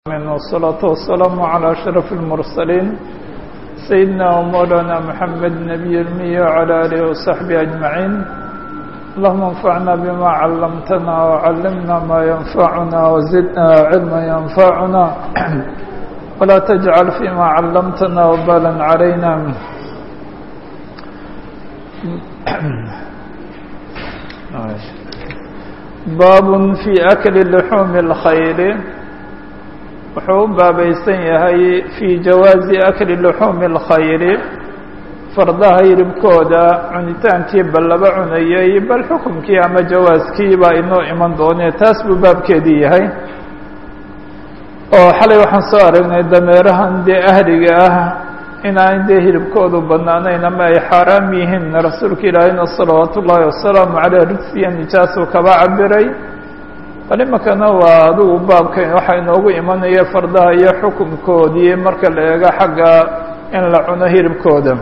والصلاة والسلام على أشرف المرسلين سيدنا ومولانا محمد نبي المية وعلى آله وصحبه أجمعين اللهم انفعنا بما علمتنا وعلمنا ما ينفعنا وزدنا علما ينفعنا ولا تجعل فيما علمتنا وبالا علينا باب في أكل لحوم الخير wuxuu u baabaysan yahay fii jawaazi akli luxuumi اlkhayri fardaha hilibkooda cunitaankii bal laba cunayay bal xukumkii ama jawaaskii baa inoo iman doonee taas buu baabkeedii yahay oo xalay waxaan soo aragnay dameerahan dee ahliga ah inaan dee hilibkoodu banaanayn ama ay xaaraam yihiin rasuulka ilaahayna salawaatu ullaahi wasalaamu caleyh ridsiya nijaasuu kaba cabiray bal imakana waa adigu baabka waxaa inoogu imanaya fardaha iyo xukunkoodii marka la eego xagga in la cuno hilibkooda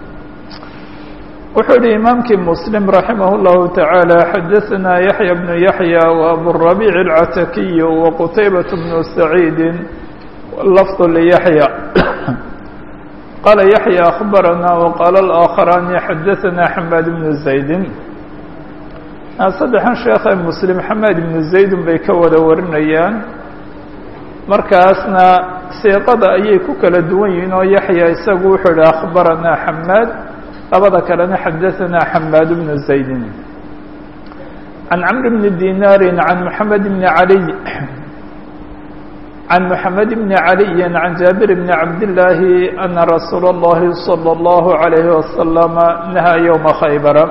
wuxuu yihi imaamkii muslim raximah اllahu taعaalى xadaثna yaحya bnu yaحya وaburabiic اlcatakiy waqutaybaة bnu saciidi lafظ liyaحya qaala yaحya akhbarana waqaala اlآakharani xadaثna xamaad bnu زaydi saddexan sheekhe muslim xamed ibnu zaydun bay ka wada warinayaan markaasna siiqada ayay ku kala duwan yihiin oo yaxya isagu wuxuu yihi akhbaranaa xamaad labada kalena xadaanaa xamaad bnu zaydin can camr bni dinaarin can moxamed bni caliy can moxamed bni caliyi can jaabir bni cabdillaahi ana rasuula اllahi salى اllahu عalayhi wasalama nahaa ywma khaybara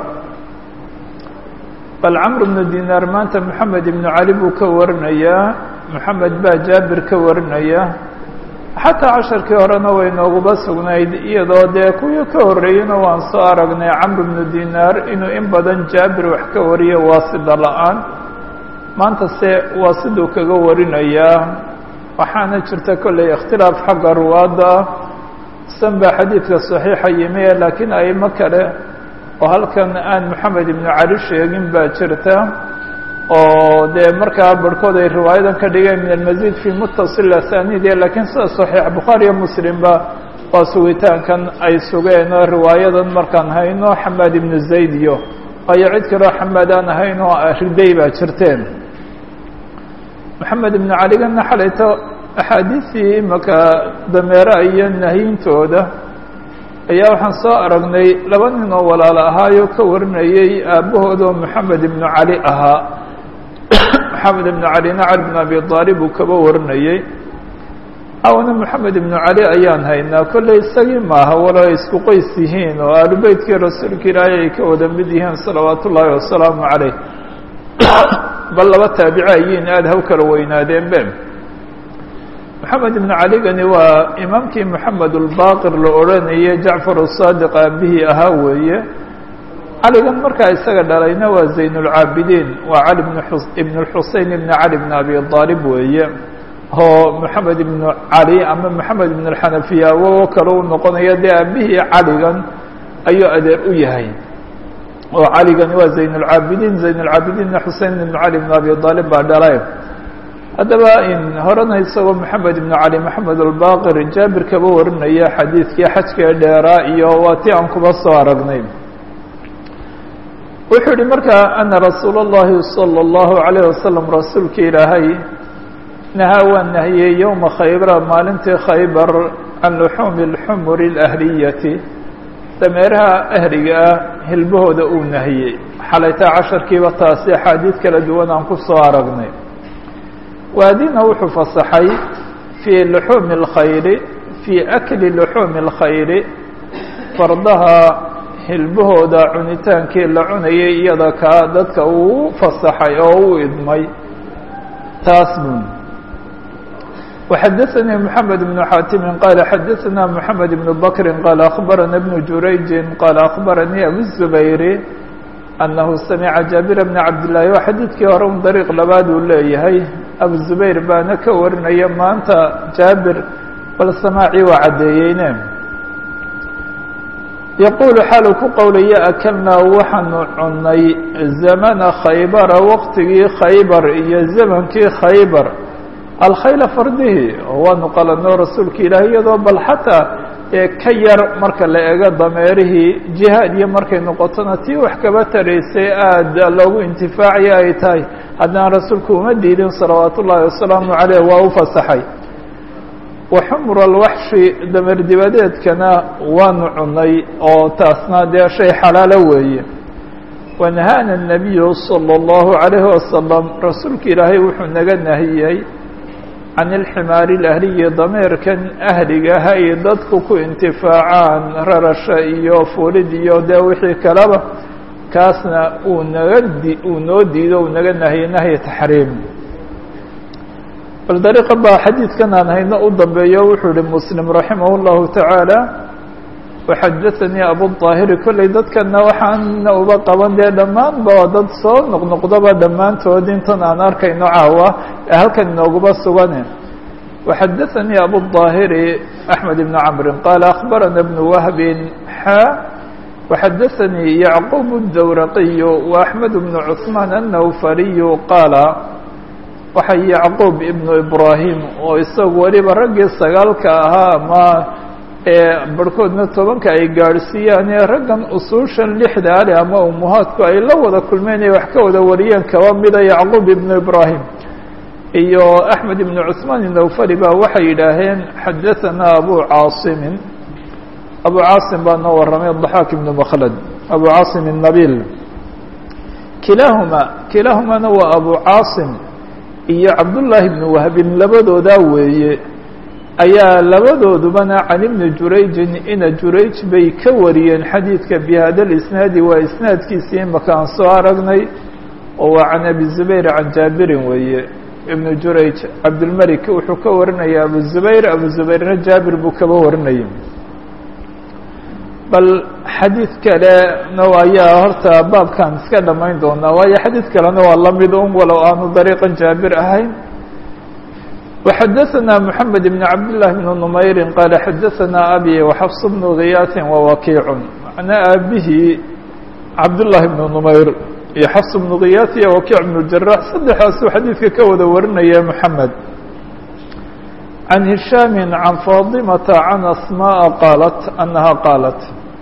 bal camr bnu dinaar maanta moxamed ibnu cali buu ka warinayaa moxamed baa jaabir ka warinaya xataa casharkii horena way nooguba sugnayd iyadoo dee kuwii ka horreeyeyna waan soo aragnay camr bnu dinaar inuu in badan jaabir wax ka wariyo waasida la-aan maanta se waasiduu kaga warinayaa waxaana jirta kolley ikhtilaaf xagga ruwaadda ah san baa xadiidka saxiixa yimi laakiin aimo kale oo halkan aan moxamed ibnu cali sheegin baa jirta oo dee markaa barhkood ay riwaayadan ka dhigeen min almasiid fi mutasil asanide lakiin sida saxiix bukhaari iyo muslimba waa sugitaankan ay sugeen oo riwaayadan markaan hayno xamaad ibnu zayd iyo waayo cid kaloo xamaad aan ahayn oo riday baa jirteen moxamed ibnu caligana xalayto axaadiistii imaka dameera iyo nahyintooda ayaa waxaan soo aragnay laba nin oo walaalo ahaayoo ka warinayay aabbahoodoo moxamed ibnu cali ahaa moxamed ibnu calina cali bn abi aalib uu kaba warinayey awana moxamed ibnu cali ayaan haynaa kolley isagii maaha walo ay isku qoys yihiin oo aalubeytkii rasuulka ilaahay ay ka wada mid yihiin salawaatu ullaahi wasalaamu caleyh bal laba taabici ayiin aada haw kala weynaadeen be moxamed ibnu caligani waa imaamkii moxamed ulbaaqir la odhanayay jacfar asaadiq aabihii ahaa weeye caligan markaa isaga dhalayna waa zaynulcaabidiin waa cali ibn xusein ibn cali bn abi aalib weeye oo moxamed ibnu cali ama moxamed ibn alxanafiya awogo kale u noqonaya dee aabihii caligan ayuu adeer u yahay oo caligani waa zaynulcaabidiin zaynulcaabidiinna xusein ibn cali bn abi aalib baa dhalay haddaba in horena isagoo moxamed ibnu cali moxamed albaqir jaabir kaba warinaya xadiidkii xajkee dheeraa iyo waa ti aan kuba soo aragnay wuxuu yihi markaa ana rasuula اllahi salى اllahu عalayh wasalam rasuulka ilaahay nahaa waa nahiyey yowma khaybra maalintii khaybar can luxuumi اlxumuri اlahliyati dameeraha ahliga ah hilbahooda uu nahiyey xalaytaa casharkiiba taasi axaadiid kala duwan aan ku soo aragnay waadina wuxuu fasaxay fii luxuumi اlkhayri fii akli luxuumi اlkhayri fardaha hilbahooda cunitaankii la cunayay iyada kaa dadka uu fasaxay oo u idmay taas bun وxadaثnii mحamed بن xaatimi qaala xadaثna mحamed بن bakri qaala akhbarana بن jurayji qaala akhbaranii abu الزubayri annahu samica jaabira bna cabdillaahi waa xadiidkii hore un dariiq labaad uu leeyahay abu zubayr baana ka warinaya maanta jaabir bal samaacii waa caddeeyeyne yaquulu xaaluu ku qowlaya akalnaa waxaanu cunay zamana khaybara waqtigii khaybar iyo zamankii khaybar alkhayla fardihi oo waanu qalano rasuulka ilaahi iyadoo bal xataa ee ka yar marka la ego dameerihii jihaad iyo markay noqotona tii wax kaba taraysay aada loogu intifaacaya ay tahay haddana rasuulku uma diidin salawaat ullaahi wasalaamu caleyh waa u fasaxay wa xumr alwaxshi dameer dibadeedkana waanu cunay oo taasna dee shay xalaalo weeye wanahaana الnabiyu salى اllahu عalayhi wasalam rasuulka ilaahay wuxuu naga nahiyey can ilximaari اlahliyi dameerkan ahliga ha ay dadku ku intifaacaan rarasha iyo fulid iyo dee wixii kaleba kaasna uu naga di uu noo diido uu naga nahiyey nahyi taxriim bal dariiqa baa xadiidkan aan hayno u dambeeyo wuxuu yihi muslim raximah اllahu tacaala waxadaanii abuلطaahiri kolley dadkana waxaana uba qaban dee dhammaanba dad soo noqnoqdaba dhammaantood intan aan arkayno caawa ee halkan inooguba sugane waxadaanii abuلطaahiri axmed ibn camrin qaala akhbarana bnu wahbin xa waxadaanii yacquub الdawraqiyu وaxmed bnu cثmaan الnawfariyu qaala waxa yacquub ibnu ibraahim oo isagu weliba raggii sagaalka ahaa ama ee barhkoodna tobanka ay gaadhsiiyaan ee raggan usuushan lixda ale ama umuhaadku ay la wada kulmeen ee wax ka wada wariyeen kaba mida yacquub ibnu ibraahim iyo axmed ibnu cusmaan inawfari ba waxay yidhaaheen xadahanaa abu caasimin abu caasim baa noo warramay daxaak ibnu makhlad abu caasim الnabil kilaahuma kilaahumana waa abu caasim iyo cabdullaahi ibnu wahbin labadoodaa weeye ayaa labadoodubana can ibni jurayjin ina jurayj bay ka wariyeen xadiidka bi hada lisnaadi waa isnaadkiisii imaka aan soo aragnay oo waa can abi zubayr can jaabirin weeye ibnu jurayj cabdilmelik wuxuu ka warinaya abu zubayr abu zubayrna jaabir buu kaba warinayay bal xadiid kalena ayaa horta baabkan iska dhamayn doonaa waayo xadiid kalena waa lamid un walow aanu dariiqan jaabir ahayn وxadaثna mحamed بn cabdاللahi بn نmayri qaala xadaثna abi وxfs bnu ghiyaasi وwakiic macnaa aabihii cabdالlahi bn نmayr iyo xfs bnu ghiyaas iyo wakiic bn jarax saddexaasuu xadiidka ka wada warinaya mحamed can hishaami can faadimata can asmaءa qaalat anaha qaalat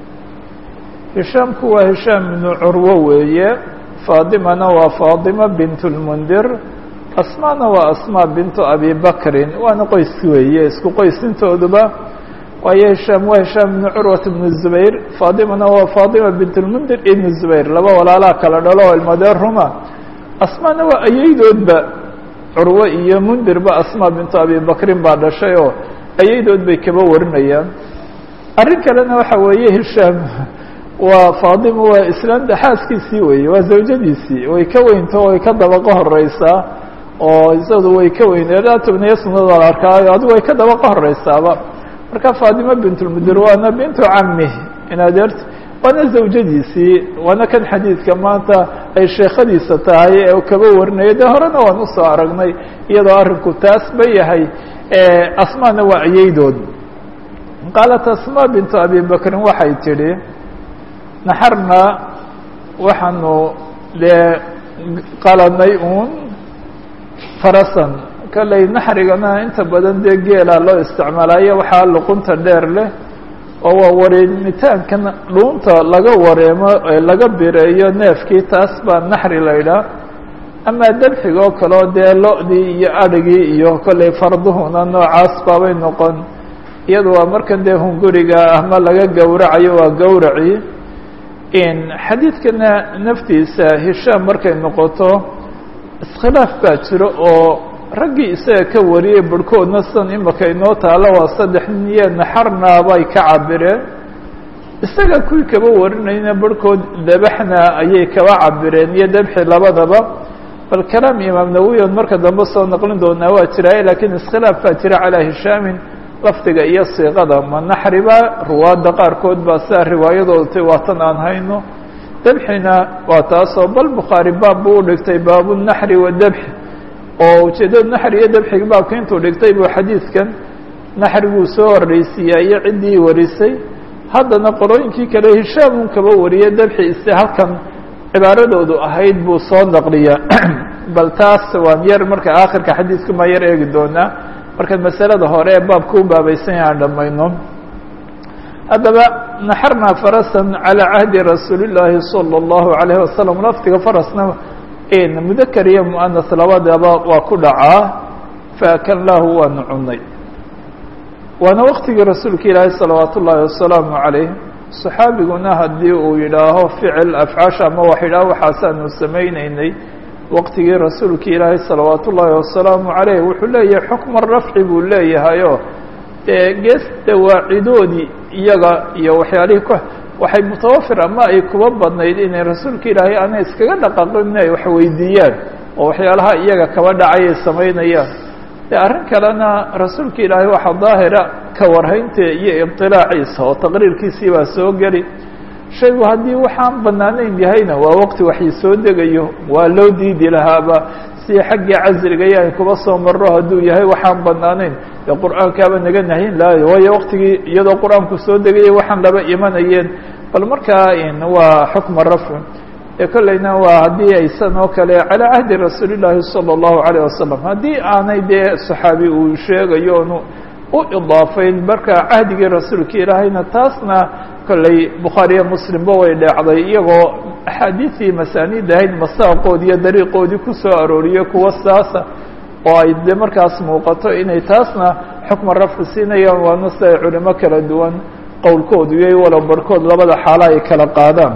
hishaamku waa hishaam ibnu curwo weeye faadimana waa faadima bint اlmundir asmaana waa asmaa bintu abi bakrin waana qoys weeye isku qoysintooduba waayo hishaam waa hishaam ibnu curwat ibnu zubayr faadimana waa faadima bint lmundir ibnu zubayr laba walaalaa kala dhalo oo ilmadee ruma asmaana waa ayeydoodba curwo iyo mundirba asmaa bintu abi bakrin baa dhashay oo ayeydood bay kaba warinayaan arrin kalena waxa weeye hishaam waa faadima waa islaamta xaaskiisii weeye waa zawjadiisii way ka weynto way ka dabaqo horeysaa oo isadu way ka weyneed tobniyo sanada la arkaayo adigu way ka dabaqa horeysaaba marka faadima bintulmudir waana bintu cami in adeert waana zawjadiisii waana kan xadiidka maanta ay sheekhadiisa tahay ee kaba warinaya dee horena waan usoo aragnay iyadoo arrinku taas ba yahay asmaana waa ayeydood qaalat asma bintu abi bakrin waxay tidhi naxarna waxaanu dee qalanay uun farasan kolley naxrigana inta badan dee geelaa loo isticmaalayo waxaa luqunta dheer leh oo waa wareemitaankan dhuunta laga wareemo laga bireeyo neefkii taas baa naxri la ydhaah amaa dabxiga oo kaleo dee lo-dii iyo adhigii iyo kolley farduhuna noocaas baabay noqon iyadu waa markan dee hunguriga ama laga gowracayo waa gowracii xadiidkana naftiisa hishaam markay noqoto iskhilaaf baa jiro oo raggii isaga ka wariyey barhkoodna sidan imaka inoo taalo waa saddex niyo naxarna bay ka cabireen isaga kuwii kaba warinayna barhkood dabaxna ayay kaba cabireen iyo dabxi labadaba bal kalaam imaam nawowi oon marka dambe soo naqlin doonaa waa jiraaye lakiin iskhilaaf baa jira calaa hishaamin lafdiga iyo siiqada ma naxriba ruwaadda qaarkood baa sidaa riwaayadooda tay waatan aan hayno dabxina waa taasoo bal bukhaari baab buu u dhigtay baabu naxri wadabxi oo ujeeddada naxri iyo dabxiga baabka intuu dhigtay buu xadiidkan naxriguu soo horreysiiyaa iyo ciddii warisay haddana qolooyinkii kale hishaamun kaba wariyay dabxi ise halkan cibaaradoodu ahayd buu soo naqliyaa bal taas waan yar marka aakhirka xadiidka maa yar eegi doonaa markaan masalada hore ee baabka u baabaysan yahay aan dhammayno haddaba naxarnaa farasan calى cahdi rasuuli llaahi salى اllahu alayhi wasalam lafdiga farasna mudakar iyo muanas labadaba waa ku dhacaa faakalnaahu waanu cunay waana waktigii rasuulka ilaahi salawaat ullaahi wasalaamu calayh saxaabiguna haddii uu yidhaaho ficil afcaasha ama wax yidhaaho waxaasaanu samaynaynay waqtigii rasuulka ilaahi salawaat ullaahi wasalaamu calayh wuxuu leeyahay xukma rafci buu leeyahayo dee gees dawaacidoodii iyaga iyo waxyaalihii ku waxay mutawafir ama ay kuba badnayd inay rasuulka ilaahay aanay iskaga dhaqaaqin in ay wax weydiiyaan oo waxyaalaha iyaga kaba dhacay ay samaynayaan de arrin kalena rasuulka ilaahay waxaa daahira ka warhaynta iyo ibtilaaciisa oo taqriirkiisii baa soo geli shaygu haddii waxaan banaanayn yahayna waa waqti waxii soo degayo waa loo diidi lahaaba si xaggii casriga iyo ay kuba soo maro hadduu yahay waxaan banaanayn dee qur-aankaaba naga nahin lahayo waayo waqtigii iyadoo qur-aanku soo degayay waxaan laba imanayeen bal markaa waa xukma rafci ee kollayna waa haddii aysan oo kale calaa cahdi rasuuli llaahi salى اllahu alayه wasalam haddii aanay dee saxaabi uu sheegayo onu u idaafayn marka cahdigii rasuulka ilaahayna taasna kollay bukhaariyo muslimba way dheecday iyagoo axaadiisii masaaniid ahayd masaaqoodi iyo dariiqoodii ku soo arooriyey kuwa saasa oo ay de markaas muuqato inay taasna xukma rafci siinayaan waana si ay culimo kala duwan qowlkoodu iyo walow barhkood labada xaalo ay kala qaadaan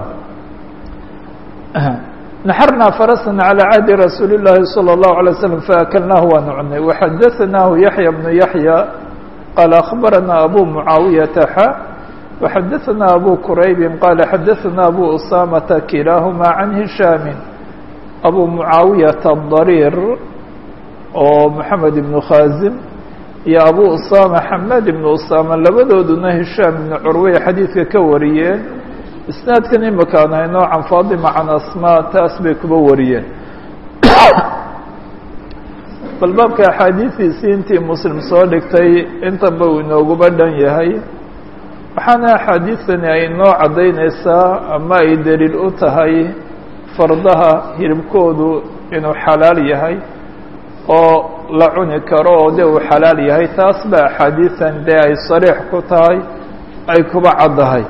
naxarnaa farasan calى cahdi rasuuli llaahi salى اllahu alay slam faakalnaahu waanu cunay waxadaanaahu yaxya bnu yaxya qaala akhbarana abu mucaawiyata xa وxadaثna abu quraybi qaala xadaثna abu usamata kilaahuma can hishaami abu mucaawiyata adariir oo moxamed ibnu khazim iyo abu usama xamed ibnu usama labadooduna hishaam ibnu curwey xadiidka ka wariyeen isnaadkan imakaan hayno can faadima can asma taas bay kuba wariyeen bal baabka axaadiidiisii intii muslim soo dhigtay intaba uu inooguba dhan yahay waxaana axaadiidtani ay noo caddaynaysaa ama ay daliil u tahay fardaha hilibkoodu inuu xalaal yahay oo la cuni karo oo de uu xalaal yahay taas ba axaadiidan dee ay sariix ku tahay ay kuba caddahay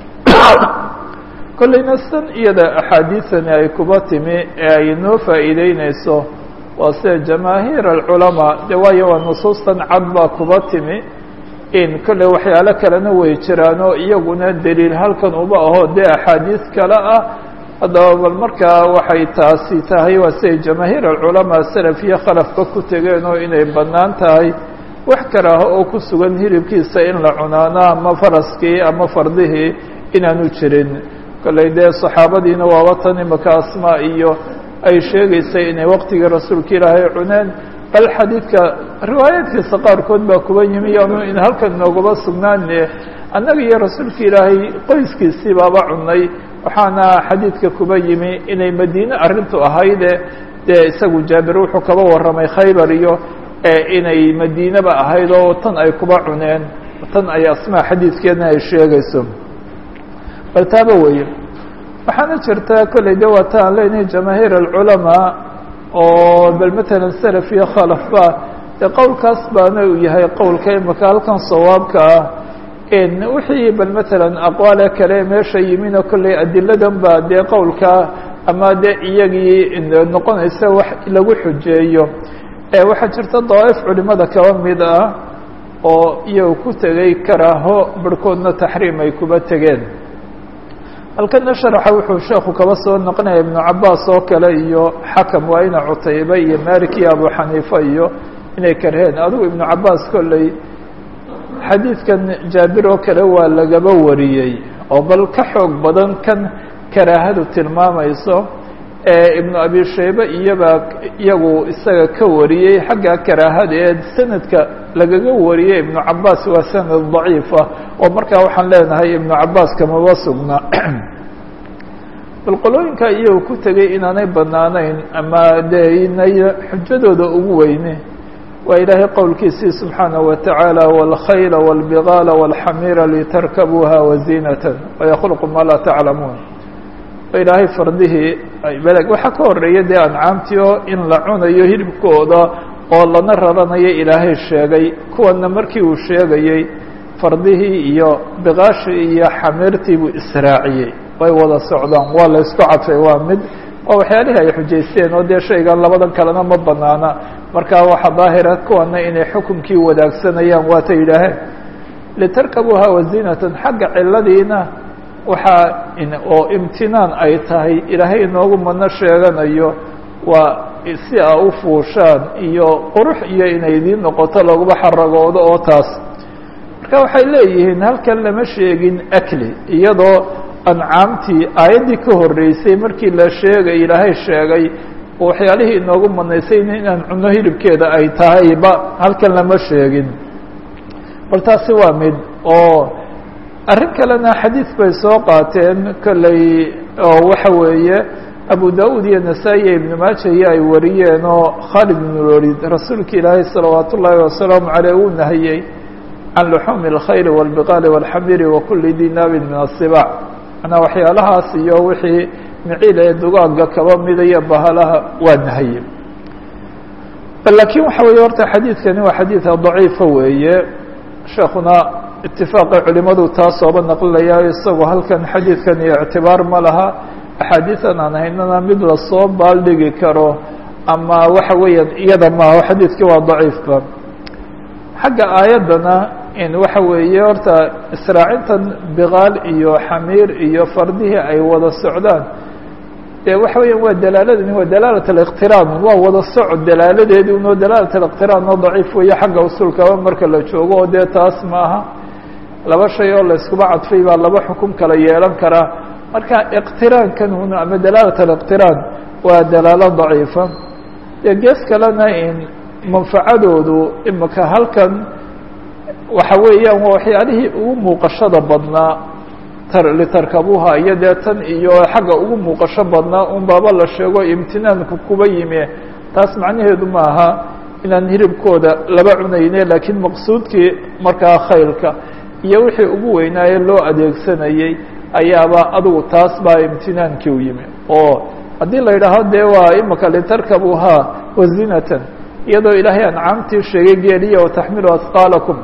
kollayna san iyada axaadiidani ay kuba timi ee ay noo faa'iideyneyso waa sida jamaahiir alculamaa de waayo waa nusuustan cad baa kuba timi in kolley waxyaalo kalena way jiraan oo iyaguna daliil halkan uba aho dee axaadiis kale ah haddaba bal markaa waxay taasi tahay waa siday jamaahiir alculamaa salaf iyo khalafba ku tegeen oo inay bannaan tahay wax karaaho oo ku sugan hilibkiisa in la cunaano ama faraskii ama fardihii inaanu jirin kolley dee saxaabadiina waaba tan imaka asmaa iyo ay sheegaysay inay waqtigii rasuulka ilaahay cuneen bal xadiidka riwaayaadkiisa qaarkood baa kuba yimi yaanu in halkan noogaba sugnaane annaga iyo rasuulka ilaahay qoyskiisii baaba cunay waxaana xadiidka kuba yimi inay madiine arrintu ahayde dee isagu jaabir wuxuu kaba warramay khaybar iyo inay madiineba ahayd oo tan ay kuba cuneen tan ay asmaa xadiidkeedna ay sheegayso bal taaba weeye waxaana jirta kolley de waa ta aan leenahay jamaahiir alculamaa oo bal matalan salaf iyo khalafba dee qowlkaas baana uu yahay qowlka imaka halkan sawaabka ah wixii bal matalan aqwaale kale meesha yimina kolley adiladan ba dee qowlka ama de iyagii noqonaysa wax lagu xujeeyo waxaa jirta dawaa'if culimada kaba mid ah oo iyagu ku tegey karaaho barhkoodna taxriim ay kuba tegeen halkana sharaxa wuxuu sheekhu kaba soo noqonaya ibnu cabaas oo kale iyo xakam waa ina cutayba iyo malik iyo abu xaniifa iyo inay karheen adigu ibnu cabaas kolley xadiidkan jaabir oo kale waa lagaba wariyey oo bal ka xoog badan kan karaahadu tilmaamayso ibnu abi shaybe iyabaa iyagu isaga ka wariyey xagga karaahada ee sanadka lagaga wariyey ibnu cabaas waa sanad daciifa oo markaa waxaan leenahay ibnu cabaas kamaba sugna bal qolooyinka iyagu ku tegey inaanay banaanayn ama dee inay xujadooda ugu weyne waa ilaahay qowlkiisii subxaanaه wa taعaalى wاlkhayla wاlbigaala wاlxamiira litarkabuuha waziinata waykluqu ma laa taclamuun oo ilaahay fardihii beleg waxaa ka horeeya dee ancaamtii oo in la cunayo hilibkooda oo lana raranayo ilaahay sheegay kuwana markii uu sheegayey fardihii iyo biqaashii iyo xamiirtii buu israaciyey way wada socdaan waa la isku cadfay waa mid waa waxyaalihii ay xujaysteen oo dee shaygan labadan kalena ma banaana markaa waxaa daahira kuwana inay xukumkii wadaagsanayaan waata yidhaaheen litarkabuuha wazinatan xagga ciladiina waxaa oo imtinaan ay tahay ilaahay inoogu madno sheeganayo waa si a u fuushaan iyo qurux iyo inay idiin noqoto laguma xaragoodo oo taas marka waxay leeyihiin halkan lama sheegin akli iyadoo ancaamtii aayaddii ka horreysay markii la sheegay ilaahay sheegay waxyaalihii inoogu madnaysay inaan cunno hilibkeeda ay tahayba halkan lama sheegin bal taasi waa mid oo arrin kalena xadiid bay soo qaateen kolley oo waxa weeye abu da-uud iyo nasaa-i iyo ibnu maaja iyo ay wariyeen oo khaalid ibnu lolid rasuulka ilaahay salawaat ullaahi wasalaamu caleyh uu nahiyey can luxuumi اlkhayli wاlbiqaali wاlxamiri wakuli dinaabin min asibaac manaa waxyaalahaas iyo wixii miciil ee dugaagga kaba mida iyo bahalaha waa nahaye lakiin waxa weeye horta xadiidkani waa xadiida daciifa weeye sheekuna itifaaqay culimadu taasooba naqlinaya isagoo halkan xadiidkan iyo ictibaar ma laha axaadiidan aan haynana mid lasoo baaldhigi karo ama waxa weeyaan iyada maaho xadiidkii waa daciifba xagga aayaddana in waxa weeye horta israacintan biqaal iyo xamiir iyo fardihii ay wada socdaan dee waxa weeyaan waa dalaaladani waa dalaalat aliqtiraan waa wada socod dalaaladeedi unoo dalaalat aliqtiraan oo daciif weeye xagga usulkaba marka la joogo oo dee taas maaha laba shay oo la iskuba cadfay baa laba xukum kala yeelan karaa marka iqtiraankan un ama dalaalat aliqtiraan waa dalaalo daciifa dee gees kalena in manfacadoodu imika halkan waxa weeyaan waa waxyaalihii ugu muuqashada badnaa litarkabuha iyo dee tan iyo xagga ugu muuqasho badnaa un baaba la sheego imtinaanku kuba yimi taas macnaheedu ma aha inaan hilibkooda laba cunayne laakiin maqsuudkii markaa khaylka iyo wixii ugu weynaaye loo adeegsanayey ayaaba adigu taas baa imtinaankii u yimi oo haddii la yidhaaho dee waa imika litarkabuha wazinatan iyadoo ilaahay ancaamtii sheegay geeliya wataxmilu asqaalakum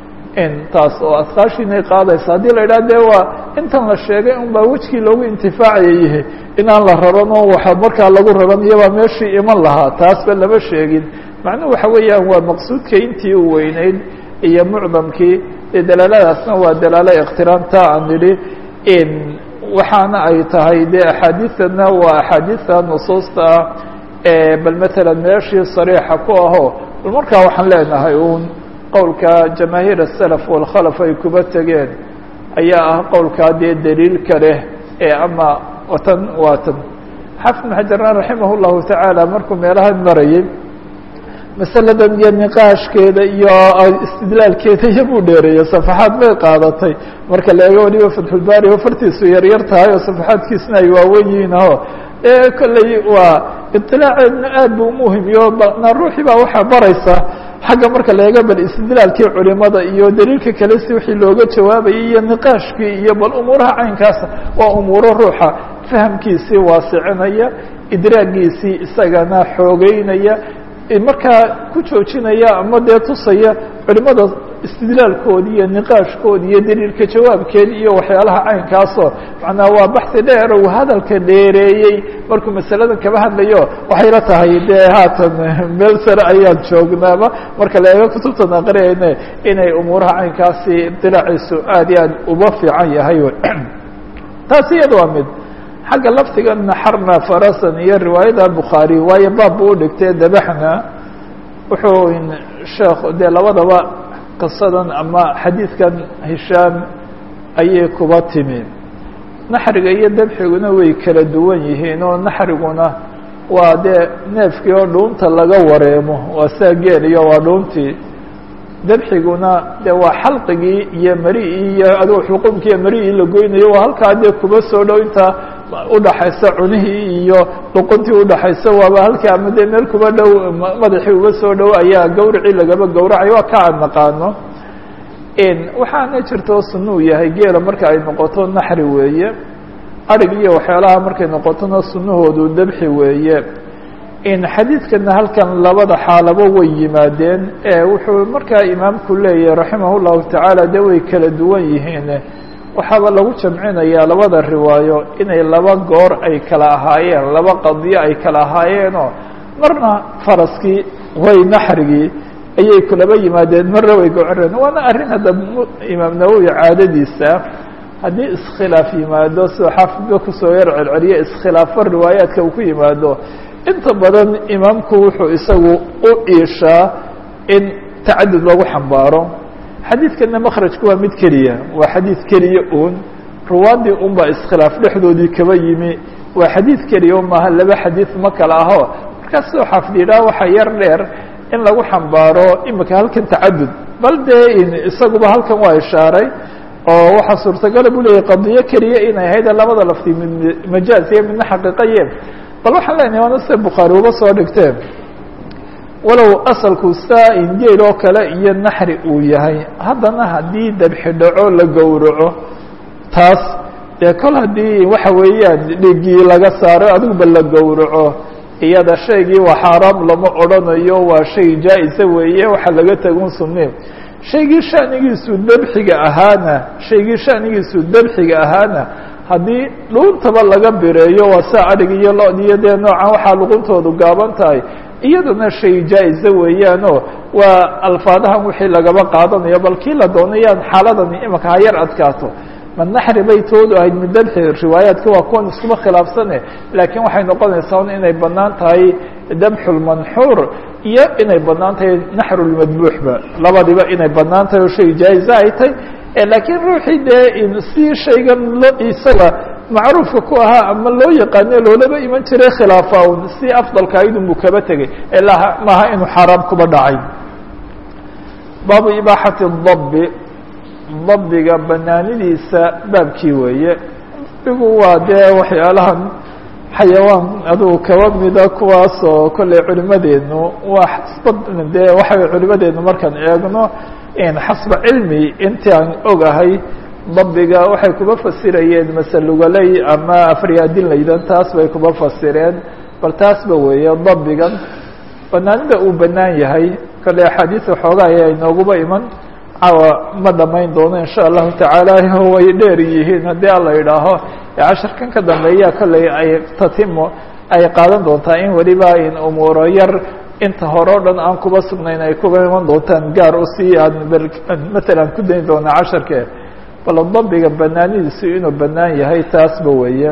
in taas oo asqaashiinay qaadaysa haddii la yidhaha dee waa intan la sheegay un baa wejkii loogu intifaacaya yihi inaan la raran oo waxa markaa lagu raran iyobaa meeshii iman lahaa taasba lama sheegin macnuhu waxa weeyaan waa maqsuudka intii u weyneyd iyo mucdamkii dee dalaaladaasna waa dalaalo iqtiraanta aan nidhi in waxaana ay tahay dee axaadiidana waa axaadiidta nusuusta ah bal matalan meeshii sariixa ku aho bal markaa waxaan leenahay uun qowlka jamaahiir asalaf walkhalaf ay kuba tegeen ayaa ah qowlkaa dee daliilka leh ee ama watan waatan xafid ibn xajarna raximah llahu tacaala markuu meelahan marayay masaladan iyo niqaashkeeda iyo istidlaalkeeda iyo buu dheereeyey safaxaad bay qaadatay marka la eego waliba fatxulbaari oo fartiisu yaryar tahay oo safaxaadkiisna ay waawen yihiin aho ee kolley waa iطilaaceedna aad bu umuhimiyo na ruuxii baa waxaa baraysa xagga marka la eego bal istidlaalkii culimada iyo daliilka kale si wixii looga jawaabayay iyo niqaashkii iyo bal umuuraha caynkaasa waa umuuro ruuxa fahamkiisii waasicinaya idraagiisii isagana xoogeynaya markaa ku joojinaya ama dee tusaya culimada istidlaalkoodi iyo niqaashkoodi iyo daliilka jawaabkeedi iyo waxyaalaha caynkaasoo macnaa waa baxi dheer uu hadalka dheereeyey markuu masaladan kaba hadlayo waxayla tahay dee haatan meel sare ayaan joognaaba marka la eego kutubtan aqriyayne inay umuuraha caynkaasi ibtilaaciisu aad iyo aad uba fiican yahay taasi iyada waa mid xagga laftiga naxarna farasan iyo riwaayada bukhaari waayo baab bu udhigtay dabaxna wuxuu sheekh dee labadaba qisadan ama xadiidkan hishaam ayay kuba timi naxriga iyo dabxiguna way kala duwan yihiin oo naxriguna waa dee neefkii oo dhuunta laga wareemo waa saa geel iyo waa dhuuntii dabxiguna dee waa xalqigii iyo mari-ii iyo adigo xuquumkii iyo mari-ii la goynayo waa halkaa dee kuba soo dhow intaa udhaxaysa cunihii iyo luquntii udhaxaysa waaba halkii ama dee meel kuba dhow madaxii uga soo dhow ayaa gawracii lagaba gawracayo waa ka aan naqaano waxaana jirto sunuu yahay geela marka ay noqoto naxri weeye arig iyo waxyaalaha markay noqotona sunahoodu dabxi weeye in xadiidkana halkan labada xaalabo way yimaadeen ee wuxuu markaa imaamku leeyahay raximah llahu tacaala dee way kala duwan yihiin waxaaba lagu jamcinayaa labada riwaayo inay laba goor ay kala ahaayeen laba qadiyo ay kala ahaayeenoo marna faraskii way naxrigii ayay kulaba yimaadeen marna way gocoreen waana arrin hadda imaam nawowi caadadiisa haddii iskhilaaf yimaado sidoo xaafidba kusoo yar celceliye iskhilaafo riwaayaadka uu ku yimaado inta badan imaamku wuxuu isagu u iishaa in tacadud lagu xambaaro xadiidkana makrajku waa mid keliya waa xadiid keliya uun ruwaadii un baa iskhilaaf dhexdoodii kaba yimi waa xadiid keliya un maaha laba xadiid ma kala aho markaas sidoo xaafid yidhaha waxaa yar dheer in lagu xambaaro imika halkan tacadud bal dee isaguba halkan waa ishaaray oo waxaa suurtagala buu leeyahy qadiyo keliya inay ahayd labada lafti mid majaaz iyo midna xaqiiqaye bal waxaan leenahay waana sida bukhaari uga soo dhigteen walow asalku saa-in geel oo kale iyo naxri uu yahay haddana haddii dabxi dhaco la gowraco taas dee kol haddii waxa weeyaan dhigii laga saaro adiguba la gowraco iyada shaygii waa xaaraam lama odrhanayo waa shay jaa-isa weeye waxa laga tagun sunni shaygii shanigiisu dabxiga ahaana shaygii shanigiisu dabxiga ahaana haddii dhuuntaba laga bireeyo waa saa adhig iyo lo- iyo dee noocan waxaa luquntoodu gaaban tahay iyaduna shay jaa-isa weeyaanoo waa alfaadahan wixii lagaba qaadanayo bal kii la doonayaan xaaladani imika ha yar adkaato ma naxri bay toodu ahayd mid dabxi riwaayaadka waa kuwan iskuma khilaafsane laakiin waxay noqonaysaa un inay banaan tahay dabxulmanxuur iyo inay banaan tahay naxrulmadbuuxba labadiba inay banaan tahay oo shay jaa-isa ay tahay laakiin ruuxii dee si shaygan lo isaga macruufka ku ahaa ama loo yaqaane loolaba iman jiray khilaafa un si afdalka aydun buu kaba tegey ilaa maaha inuu xaaraam kuba dhacay baabu ibaaxati dabi dabiga banaanidiisa baabkii weeye dabigu waa dee waxyaalahan xayawaan adugu kaba mida kuwaasoo kolley culimadeenu waa xasba dee waxay culimadeenu markaan eegno xasba cilmi intii aan ogahay dabiga waxay kuba fasirayeen masalugaley ama afryaadinlaydan taas bay kuba fasireen bal taasba weeye dabigan banaanida uu banaan yahay kolley axaadiis waxoogaa ayaa inooguba iman cawa ma dhamayn doono insha allahu tacaala way dheer yihiin haddii alla idhaaho casharkan ka dambeeya kolley ay tatimo ay qaadan doontaa in weliba in umuuro yar inta hore o dhan aan kuba sugnayn ay kuba iman doontaan gaar u sii aan matalan ku dayn doonaa casharke bal dabiga banaanidiisu inuu banaan yahay taasba weeye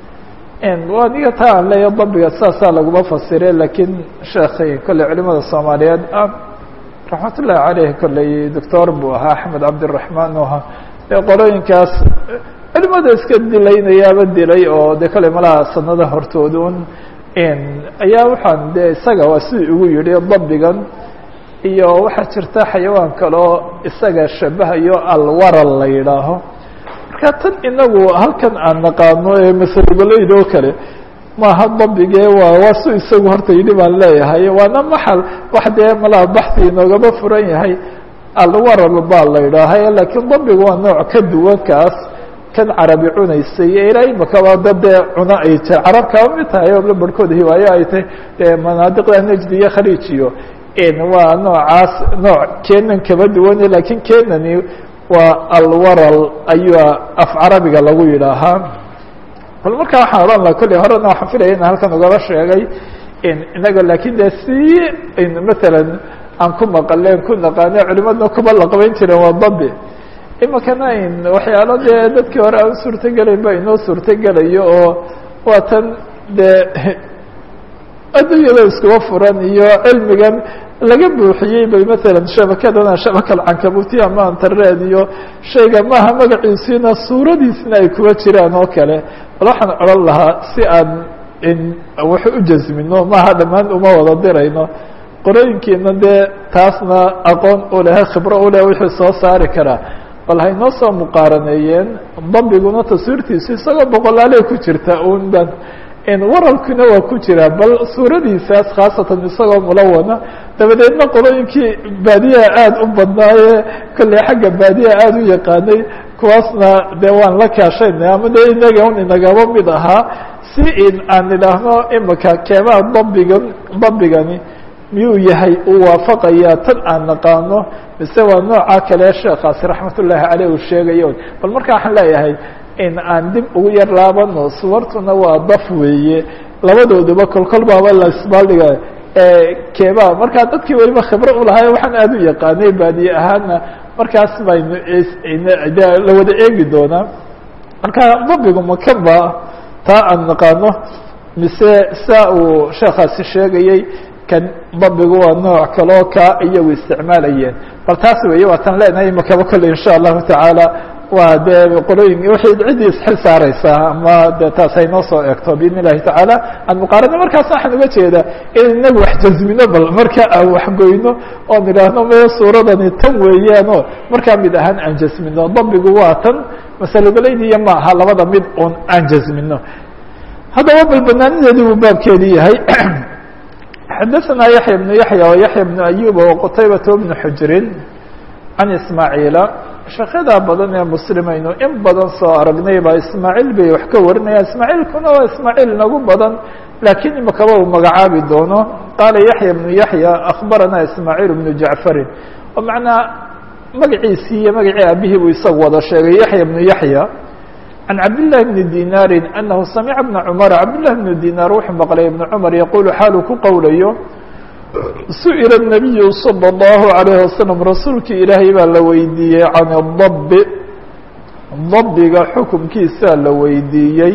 aniga taa aan leeya dabiga saasaa laguma fasire lakiin sheekhay kolley culimada soomaaliyeed ah raxmat ullahi caleyh kolley doctor buu ahaa axmed cabdiraxmaan u ahaa dee qolooyinkaas culimada iska dilaynayaaba dilay oo dee kolley malaha sanada hortoodun ayaa waxaan dee isaga waa sidii ugu yihi dabigan iyo waxaa jirta xayawaan kaleo isaga shabahayo alwaral la yidhaaho marka tan inagu halkan aan naqaano ee masalugaleyd oo kale maaha dabige waa waa su isagu horta yidhi baan leeyahay waana maxal wax dee malaha baxsi inoogaba furan yahay alwaral baa la yidhaahay lakiin dabigu waa nooc ka duwan kaas kan carabi cunaysay ilaa imakaba dad dee cuno ay ta carab kaba mid tahay oo barhkood hiwaayo ay tahay dee manaadiqda nejdi iyo khaliij iyo waa noocaas nooc kenan kaba duwane lakiin kenani waa alwaral ayuu af carabiga lagu yidhaahaa bal markaa waxaan odhan laha kolley horena waxaan filaya in halkan ugaba sheegay inaga lakin de si matalan aan ku maqaleen ku naqaane culimadna kuba laqabayn jireen waa dabi imikana waxyaalo dee dadkii hore aan suurtogelayn ba inoo suurtogelayo oo waa tan dee adduunyada iskuba furan iyo cilmigan laga buuxiyey bay matalan shabakadana shabakal cankabuti ama internet iyo shayga maaha magaciisiina suuradiisna ay kuba jiraan oo kale bal waxaan odhan lahaa si aan wax u jasmino maaha dhammaan uma wada dirayno qorooyinkiina dee taasna aqoon u leh khibro u leh wixii soo saari karaa bal haynoo soo muqaaraneeyeen dabiguna taswiirtiisu isagoo boqolaaley ku jirta un ban waralkuna waa ku jira bal suuradiisaas khaasatan isagoo mulawana dabadeedna qolooyinkii baadiyaha aada u badnaaye kolley xagga baadiyaha aada u yaqaanay kuwaasna dee waan la kaashaynay ama dee inaga un inagaba mid ahaa si in aan idhaahno imika keemaha dabigan dabigani miyuu yahay uu waafaqayaa tan aan naqaano mise waa nooca kale sheekaasi raxmat ullaahi caleyh uu sheegayo bal marka waxaan leeyahay in aan dib ugu yar laabano suwartuna waa daf weeye labadooduba kolkol baaba la isbaaldhiga keebaa markaa dadkii weliba khibro ulahay waxaan aada u yaqaanay baadiye ahaana markaas baynu la wada eegi doonaa marka dabigu makaba taa aan naqaano mise saa uu sheekaasi sheegayey kan dabigu waa nooc kaloo kaa iyagu isticmaalayeen bal taas weeye waa tan leenahay makaba kolle insha allahu tacaala waa dee qolooyin waxay ciddii isxil saareysaa ama de taas ay noo soo eegto biidn illahi tacaala aan muqaarano markaas waxaan uga jeedaa in inagu wax jazmino bal marka aan waxgoyno oon idhaahno me suuradani tan weeyaanoo markaa mid ahaan aan jasmino dabigu waa tan masalogoleydiiya ma aha labada mid un aan jasmino haddaba bal banaanideedii buu baabkeedii yahay xadaثna yaحya بن yaحya و yaحya بن ayuba وqtaybaة بن xujrin can ismaaعiila sheekada badan ee muslimaynu in badan soo aragnay baa ismaaعiil bay wax ka warinaya ismaaعiilkuna waa ismaaعiil nagu badan lakiin imakaba uu magacaabi doono qaala yaحya بن yaحya akbarana ismaaعiil بن jaعfarin oo macnaa magaciisii iyo magacii aabihii buu isagu wada sheegay yaحya بن yaحya عن عبد الله بن ديناr أنه سمع بن cمر عبد الله بن ديناr wuxuu mqلay بن cمر يقول xaaluu ku qowlayo سئل النبي صلى الله عليه وسلم rasuulki ilaahay baa la weydiiyey عن الضب ضبga xuكمkiisaa la weydiiyey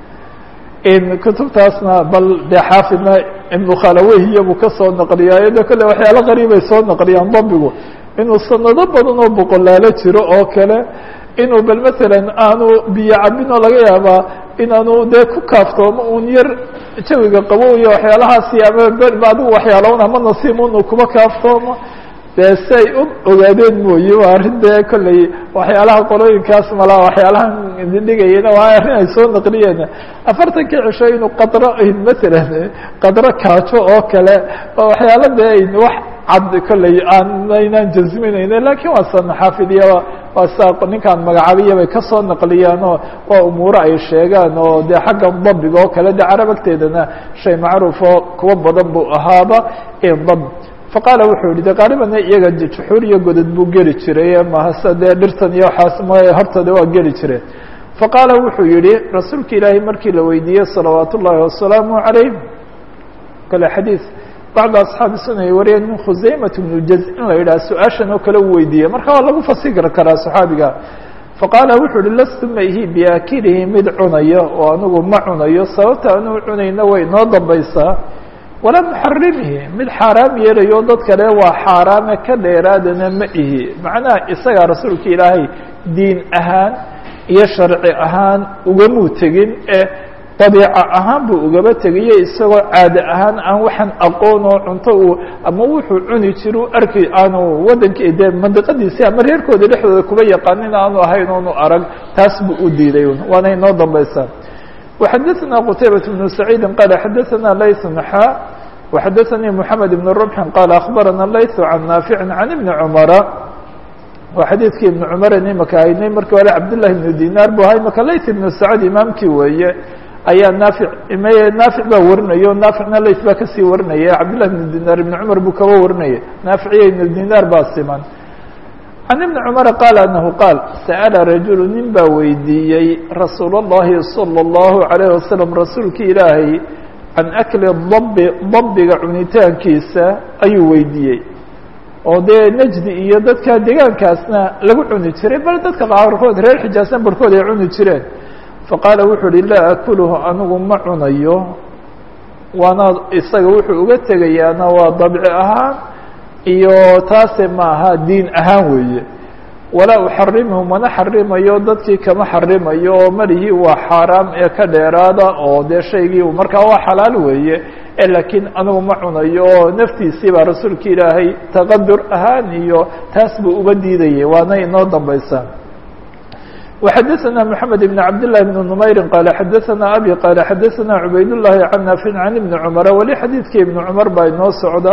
kutubtaasna bal de xaafidna iبن khalaweyhiya buu kasoo نqliyaa de kole waxyaalo qariibay soo نqliyaan ضبgu inuu sanado badan oo boqolaalo jiro oo kale inuu bal matalan aanu biyo cabin oo laga yaabaa inaanu dee ku kaaftoomo un yar jawiga qabow iyo waxyaalahaasi ama adigu waxyaalown ama nasiim unu kuma kaaftoomo dee si ay u ogaadeen mooye waa arrin dee kolley waxyaalaha qolooyinkaas malaa waxyaalahan dhigayena waa arrin ay soo naqliyeen afartankii cisho inuu qadro matalan qadro kaajo oo kale oo waxyaala dee wax cad kolley aanaynan jasminayne lakiin waa san xaafidiya waa saa ninkaan magacaabiya bay kasoo naqliyaan oo waa umuuro ay sheegaan oo dee xagga dabiga oo kale de carab agteedana shay macruuf oo kuwa badan buu ahaaba dab faqaala wuxuu yihi de qaalibana iyaga juxuur iyo godad buu geli jiray mahase dee dhirtan iyo waxaas m hortooda waa geli jireen faqaala wuxuu yihi rasuulka ilaahay markii la weydiiyey salawaat ullaahi wasalaamu calayh kale xadiis bacda asxaabi suna ay wariyeen min khusaymat bnu jaz in la yidhaha su-aashan oo kale u weydiiyey marka waa lagu fasiri karaa saxaabiga faqaala wuxuu uhi lastu ma ihi biaakilihi mid cunaya oo anigu ma cunayo sababta anuu cunayna way noo dambaysaa walaa muxarimihi mid xaaraam yeelayo dad kale waa xaaraame ka dheeraadana ma ihi macnaha isagaa rasuulka ilaahay diin ahaan iyo sharci ahaan ugamuu tegin ee dabiica ahaan buu ugaba tegaye isagoo caade ahaan aan waxaan aqoon oo cunto uu ama wuxuu cuni jira u arki aanu waddanki dee mandiqadiisi ama reerkooda dhexdooda kuba yaqaanin aanu ahayn oonu arag taas buu u diiday waana inoo dambaysaa وxadثna qتaybaة بن سعيidi qال xadثna layث نxا وxadثnii محamed بن ربح qال أخbarana layث عan ناaفiع عan iبن cمرa waa xadiidkii iبن cمر imaka haynay markii hore cabdاللahi بن dinar bu ahay maka layث بن سacد imaamkii weeye ayaa naafic naafic baa warinaya o naaficna layث baa kasii warinaya cabdالlahi بن dinar iبن cmar buu kaba warinaya naaficiyo iبن dinar baa siman can ibni cumara qaal anahu qaal sa'ala rajulu nin baa weydiiyey rasuul اllahi salى اllahu عalayh wasalam rasuulki ilaahay can akli dabi dabiga cunitaankiisa ayuu weydiiyey oo dee najdi iyo dadka deegaankaasna lagu cuni jiray bal dadka qaarkood reer xijaasna barhkood ay cuni jireen faqaala wuxuu uhi laa akuluhu anigu ma cunayo waana isaga wuxuu uga tegayaana waa dabci ahaan iyo taase maaha diin ahaan weeye walaa uxarimhu mana xarimayo dadkii kama xarimayo oo malihii waa xaaraam ee ka dheeraada oo dee shaygii markaa waa xalaal weeye laakiin anigu ma cunayo oo naftiisii baa rasuulka ilaahay taqadur ahaan iyo taas buu uba diidayay waana inoo dambaysaa وxadثna محamed بن cabd للh بن نmayri qال xadثna abي qال xadثna cubayd الlahi can naafic can iبni cmra weli xadiidkii iبni cmar baa inoo socda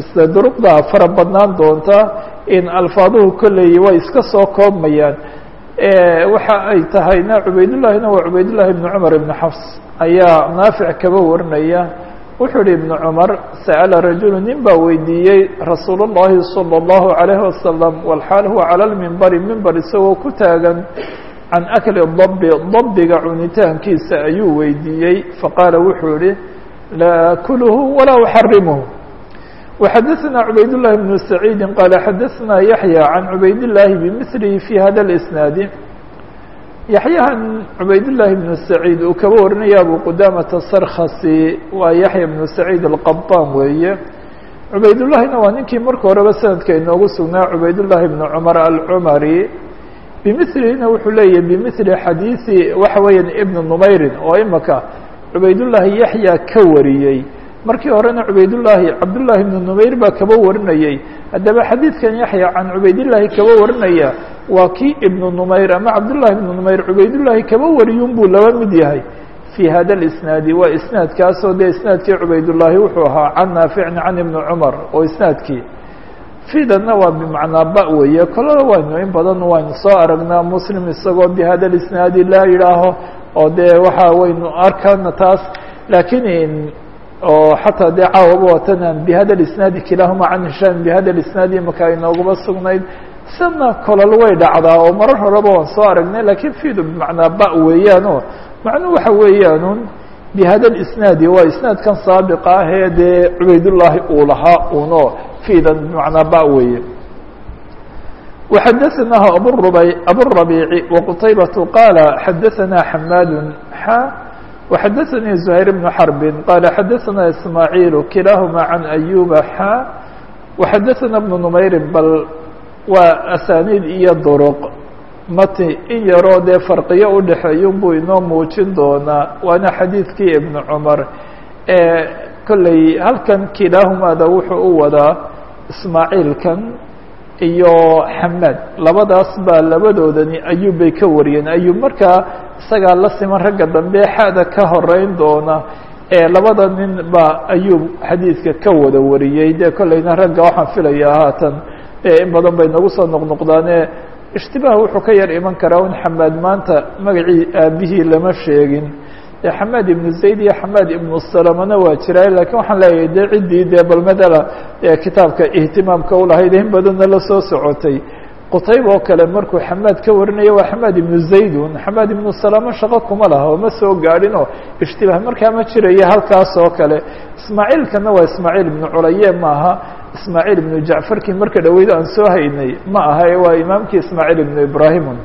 duruqda fara badnaan doonta in alfaaduhu kolley way iska soo koobmayaan waxa ay tahayna cubaydullahina waa cubaydullahi ibnu cumar ibnu xafs ayaa naafic kaba warinaya wuxuu yihi ibnu cumar sa'ala rajulu nin baa weydiiyey rasuul اllahi salى اllahu عalayhi wasalam walxaal huwa cala lmimbari mimbar isagoo ku taagan can akli dabi dabiga cunitaankiisa ayuu weydiiyey faqaala wuxuu yihi laa akulhu walaa uxarimuhu وxadثna عubayd اللhi بن سacيidi qال xadثna yaحyى عan cubayd الlahi bmثlihi في hada الإsناad yaحyahan cubayd الlahi بن سacيid uu kaba warinaya abu qudamةa sarkasi waa yaحya بن سacيid الqaطan weeye cubaydالlahina waa ninkii marka horeba sanadka inoogu sugnaa cubayd الlahi بن cmر alcmari bmثlihina wuxuu leeyahy bmثli xadiiثi waxa weeya ibn نmayrin oo imaka cubaydالlahi yaحya ka wariyey markii horena cubaydullaahi cabdullaahi ibnu numayr baa kaba warinayey haddaba xadiidkan yaxya can cubaydillaahi kaba warinaya waa kii ibnu numayr ama cabdullaahi ibnu numayr cubaydullaahi kaba wariyun buu laba mid yahay fii hada lisnaadi waa isnaadkaasoo dee isnaadkii cubaydullaahi wuxuu ahaa can naaficin can ibni cumar oo isnaadkii fiidanna waa bimacnaa ba weeye kolada waynu in badan waynu soo aragnaa muslim isagoo bi hada lisnaadi laa yidhaaho oo dee waxa waynu arkana taas laakiin oo xataa dee caawaba watanan bihada isnaadi kilaahuma can hishaam bihada isnaadi imaka inooguma sugnayd sidna kolol way dhacdaa oo marar horeba waan soo aragnay lakiin fiidu bimacnaa ba weeyaano macnuhu waxa weeyaanun bihada isnaadi waa isnaadkan saabiqa ah ee dee cubaydullaahi uu lahaa uno fiidan bimacnaa ba weeye وxadثnaه aburabiici وqtaybaة qaala xadaثna xamaad xa وxadثnي زهير بن حرب qال xadثna إسماعيل kiلaahma عن أيuba xا وxadثna بن نmayr bal waa أsاnيid iyo drq mati in yaroo dee farqiyo udhexeeyun buu inoo muujin doonaa waana xadiidkii iبن cmar ee kolley halkan kilaahumada wuxuu u wadaa ismaaعiilkan iyo xamaad labadaas baa labadoodani ayub bay ka wariyeen ayub markaa isagaa la siman ragga dambe xada ka horeyn doona ee labada nin baa ayub xadiidka ka wada wariyey dee kolleyna ragga waxaan filayaa haatan in badan bay nagu soo noqnoqdaane ishtibaah wuxuu ka yar iman karaa un xamaad maanta magacii aabihii lama sheegin dee xamaad ibnu zayd iyo xamaad ibnu salamana waa jiraa lakiin waxaan leeyahay dee ciddii dee bal madala kitaabka ihtimaamka ulahayd in badanna la soo socotay qutayb oo kale markuu xamaad ka warinaya waa xamaad ibnu zaydun xamaad ibnu salama shaqo kuma laha oo ma soo gaadhin oo ishtibaah markaa ma jiraya halkaas oo kale ismaaciilkana waa ismaaciil ibnu culaye ma aha ismaaciil ibnu jacfarkii marka dhaweyd aan soo haynay ma aha waa imaamkii ismaaciil ibnu ibrahimun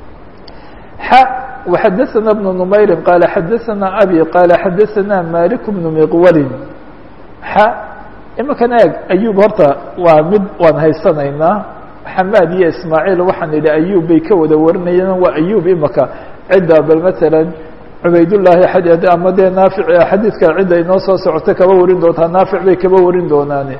xa وxadثna بن نmayri qال xadثna abي qال xadثna malik بن miqwalin xa imakan eeg ayub horta waa mid waan haysanaynaa xamaad iyo ismaaعiil waxaan idhi ayub bay ka wada warinayeen waa ayub imaka cidda bal mثalا cubaydالlahi ama dee naafic xadiidka cidda inoo soo socota kaba warin doontaa naafic bay kaba warin doonaane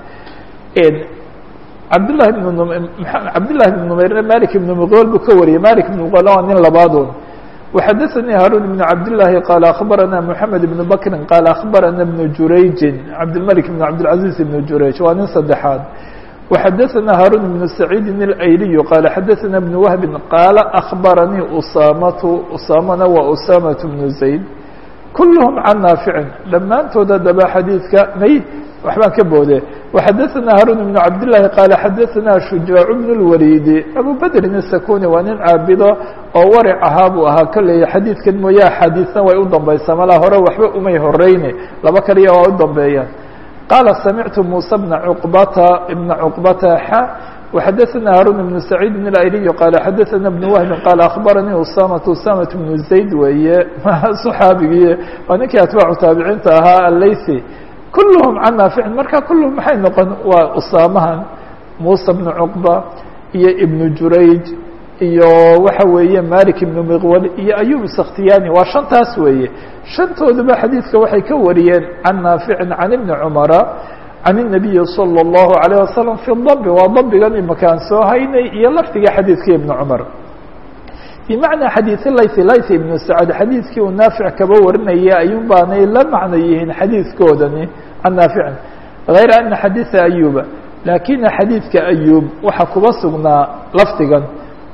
cabdالlahi بn cabdالlahi بن nmayrna malik ibn miqwal buu ka wariyey malik ibn miqwal waa nin labaadun وxadثnي hاrون بن cabdاللahi qال أخbarana محamed بن bkri qال أخbarana بن jurayji cabdالmلك بن cabdالعaزيز بن jurayج waa nin saddexaad وxadثna hاrون بن سacيidi الأyliي qال xadثna بن وهب qاala أخbaranii usamatu usamana waa usamaة بن زayd kulهm can naafici dhammaantooda daba xadiidka may waxbaan ka boode وxadثna hاrون بن cabdاللahi qال xadثna شhuجاaع بن الوليد أbو bdrin السakuni waa nin caabido oo waric ahaa buu ahaa kolley xadiidkan mooye axaadiisna way u dambaysaa malaa hore waxba umay horeyne laba kaliya waa u dambeeyaan qaala samictu muسى بna cqbata بna cqbata xa وxadثna hاrون بن سacيid بن الأyliي qال xadثna بن وهبi qال أخbaranii usamaة usamaة بن زayd weeye صxaabigii waa ninkii atbaacu taabiciinta ahaa alaysi kulهm can naaficin marka kulهm maxay noqon waa usaamahan muسى بن cqba iyo ibn jurayj iyo waxa weeye malik ibn miqwal iyo ayub sakhtiyani waa shantaas weeye shantooduba xadiidka waxay ka wariyeen can naaficin can ibni cumara can الnabiyi salى الlahu عalيه wasalam fi dabi waa dabigan imakaan soo haynay iyo lafdiga xadiidka ibni cumar bimacnaa xadiiث layth layth ibnu sacad xadiidkii uu naafic kaba warinaya ayuun baanay la macno yihiin xadiidkoodani can naaficin غayra ana xadiiثa ayuba laakina xadiidka ayub waxaa kuba sugnaa lafdigan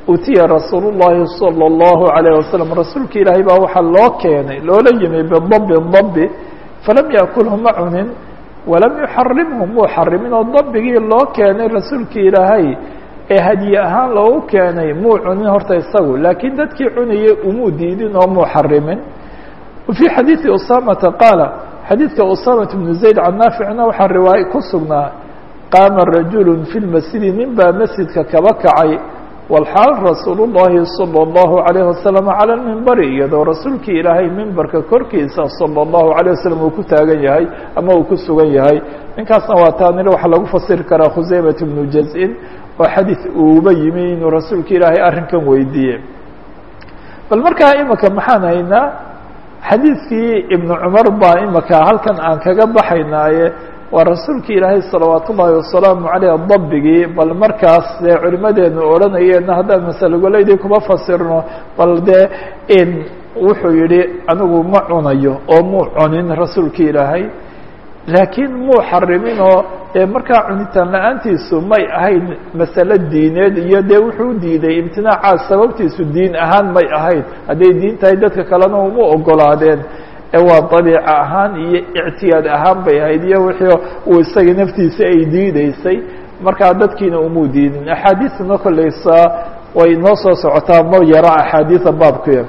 utiya rasuul الlahi salى الlahu عalيه wasalam rasuulka ilaahay baa waxaa loo keenay loola yimi bidabi dabi falam yakulhu ma cunin walam yuxarimhu muu xarimin oo dabigii loo keenay rasuulka ilaahay ee hadye ahaan loogu keenay muu cunin horta isagu laakiin dadkii cunayay umuu diidin oo muu xarimin fii xadiiثi usamata qaala xadiidka usamat bnu zayd can naaficna waxaa riwaaye ku sugnaa qaama rajulu fi lmasjidi nin baa masjidka kaba kacay walxaal rasuulu llahi salى اllahu عalayh wasalam calى lmimbari iyadoo rasuulkii ilaahay mimbarka korkiisa salى اllahu عalيه wasalam uu ku taagan yahay ama uu ku sugan yahay ninkaasna waa taanir waxaa lagu fasiri karaa khuseymat bnu jaz-in oo xadiid uuba yimi inuu rasuulka ilaahay arrinkan weydiiyey bal markaa imika maxaan haynaa xadiidkii ibnu cumar baa imika halkan aan kaga baxaynaaye waa rasuulki ilaahay salawaat ullaahi wasalaamu caleyh dabigii bal markaas dee culimadeenu odhanayeenna haddaan masalogoleydii kuma fasirno bal dee in wuxuu yihi anigu ma cunayo oo muu cunin rasuulki ilaahay laakiin muu xarimin oo dee markaa cunitaan la-aantiisu may ahayn masale diineed iyo dee wuxuu diiday imtinaacaas sababtiisu diin ahaan may ahayn hadday diin tahay dadka kalena uma ogolaadeen ee waa dabiica ahaan iyo ictiyaad ahaan bay ahayd iyo wixii uu isaga naftiisa ay diideysay markaa dadkiina umuu diidin axaadiisna kolleysa way noo soo socotaa ma yaro axaadiisa baabkuya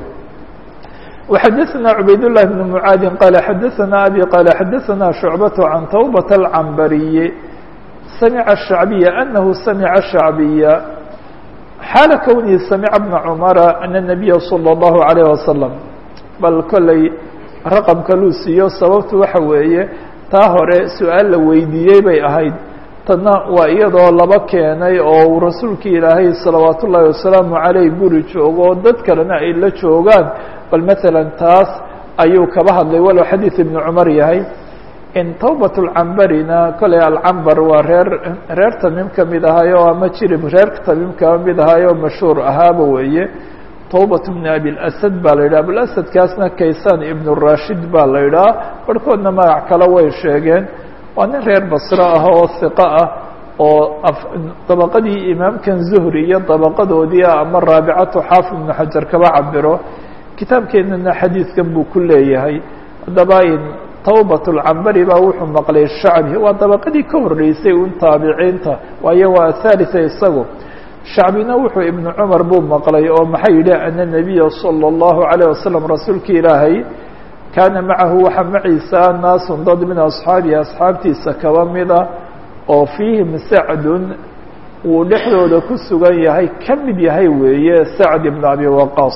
وxadثna عubayd للh بن mعاadi qال xadثna abي qال xadثna شhuعبة عan twبة الcmbariي samع الشhعبية أنه samع الشhعبية xaala kwnihi samca بن cmra أن النبya slى الlه عليه وsلم bal koley raqمka luu siiyo sababtu waxa weeye taa hore su-aal la weydiiyey bay ahayd tadna waa iyadoo laba keenay oo uu rasuulki ilaahay salawaat ullaahi wasalaamu caleyh guri joogo oo dad kalena ay la joogaan bal maala taas ayuu kaba hadlay walow xadiid ibnu cumar yahay in tawbat lcambarina koley alcambar waa reer reer tamiim kamid ahayo ama jirib reer tamiim kaba mid ahayo mashhuur ahaaba weeye tawbat bni abilasad baa la yidhaha abilasadkaasna kaysan ibnu rashid baa la yidhaha barhkoodna magac kale way sheegeen waa nin reer basre ah oo hiqo ah oo dabaqadii imaamkan zuhri iyo dabaqadoodii ah ama raabicatu xaafid ibnu xajar kaba cabiro kitaabkeenana xadiidkan buu ku leeyahay haddaba in tawbat lcambari baa wuxuu maqlay shacbi waa dabaqadii ka horreysay un taabiciinta waayo waa athalitha isagu shacbina wuxuu ibnu cumar buu maqlay oo maxay yidhi ana nabiya salى اllahu عalيه wasalam rasuulki ilaahay kaana macahu waxaa maciisa naasun dad min asxaabihi asxaabtiisa kaba mida oo fiihim sacdun uu dhexdooda ku sugan yahay ka mid yahay weeye sacd ibn abi waqaas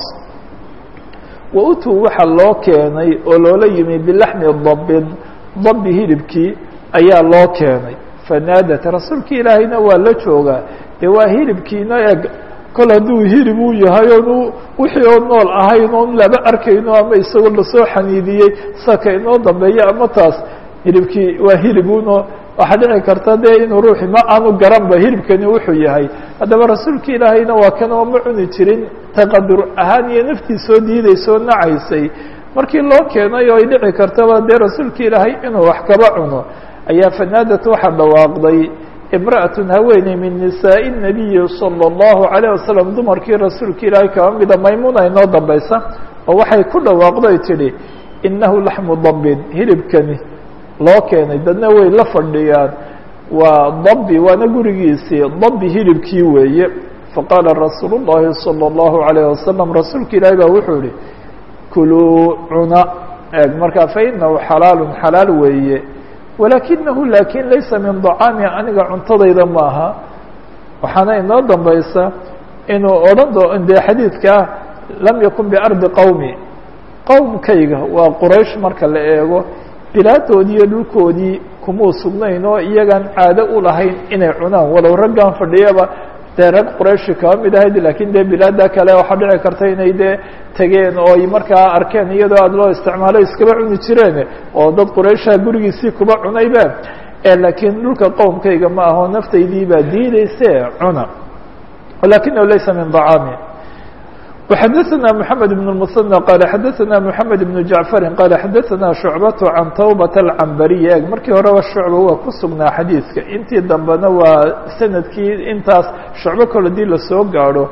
wa utuu waxaa loo keenay oo loola yimi bilaxmi dabin dabi hilibkii ayaa loo keenay fanaadat rasuulki ilaahayna waa la joogaa dee waa hilibkiina eg kol hadduu hilib uu yahay oon wixii oo nool ahayn oon laba arkayno ama isagoo lasoo xaniidiyey saka inoo dambeeya ama taas hilibkii waa hilibuno waxaa dhici karta dee inuu ruuxi ma aanu garanba hilibkani wuxuu yahay haddaba rasuulki ilaahayna waa kan oo ma cuni jirin taqadur ahaan iyo naftii soo diidaysoo nacaysay markii loo keenay oo ay dhici kartaba dee rasuulki ilaahay inuu wax kaba cuno ayaa fanaadat waxaa dhawaaqday imra'atun haweeney min nisaaءi الnabiyi salى اllahu عalيه wasalam dumarkii rasuulka ilaahay kaba mida maymuna inoo dambaysa oo waxay ku dhawaaqday tidhi inahu laxmu dabin hilibkani loo keenay dadna way la fadhiyaan waa dabi waana gurigiisii dabi hilibkii weeye faqaala rasuul الlahi salى اllahu عalيه wasalam rasuulka ilaahay baa wuxuu yihi kuluu cuna eeg markaa fainahu xalaalu xalaal weeye walakinahu laakin laysa min dacaami aniga cuntadayda maaha waxaana inoo dambaysa inuu odhan doo dee xadiidkaa lam yakun biardi qowmi qowmkayga waa quraysh marka la eego bilaadoodii iyo dhulkoodii kumuu sugnayn oo iyagaan caado u lahayn inay cunaan walow raggan fadhiyaba dee rag qurayshi kaba mid ahayd lakin dee bilaada kale waxaa dhici karta inay dee tegeen oo ay markaa arkeen iyadoo aada loo isticmaalo iskaba cuni jireen oo dad quraysha gurigiisii kuba cunayba laakiin dhulka qowmkayga ma aho naftaydii baa diideyse cuna walakinahu laysa min dacaami وxadثna محamed بن المثنى qال xadثna محamed بن جaعفri qال xadثna شhuعbaة عan twbaة الcambariي eg markii horeba shucba waa ku sugnaa xadiidka intii dambena waa sanadkii intaas shucbo kol hadii lasoo gaadho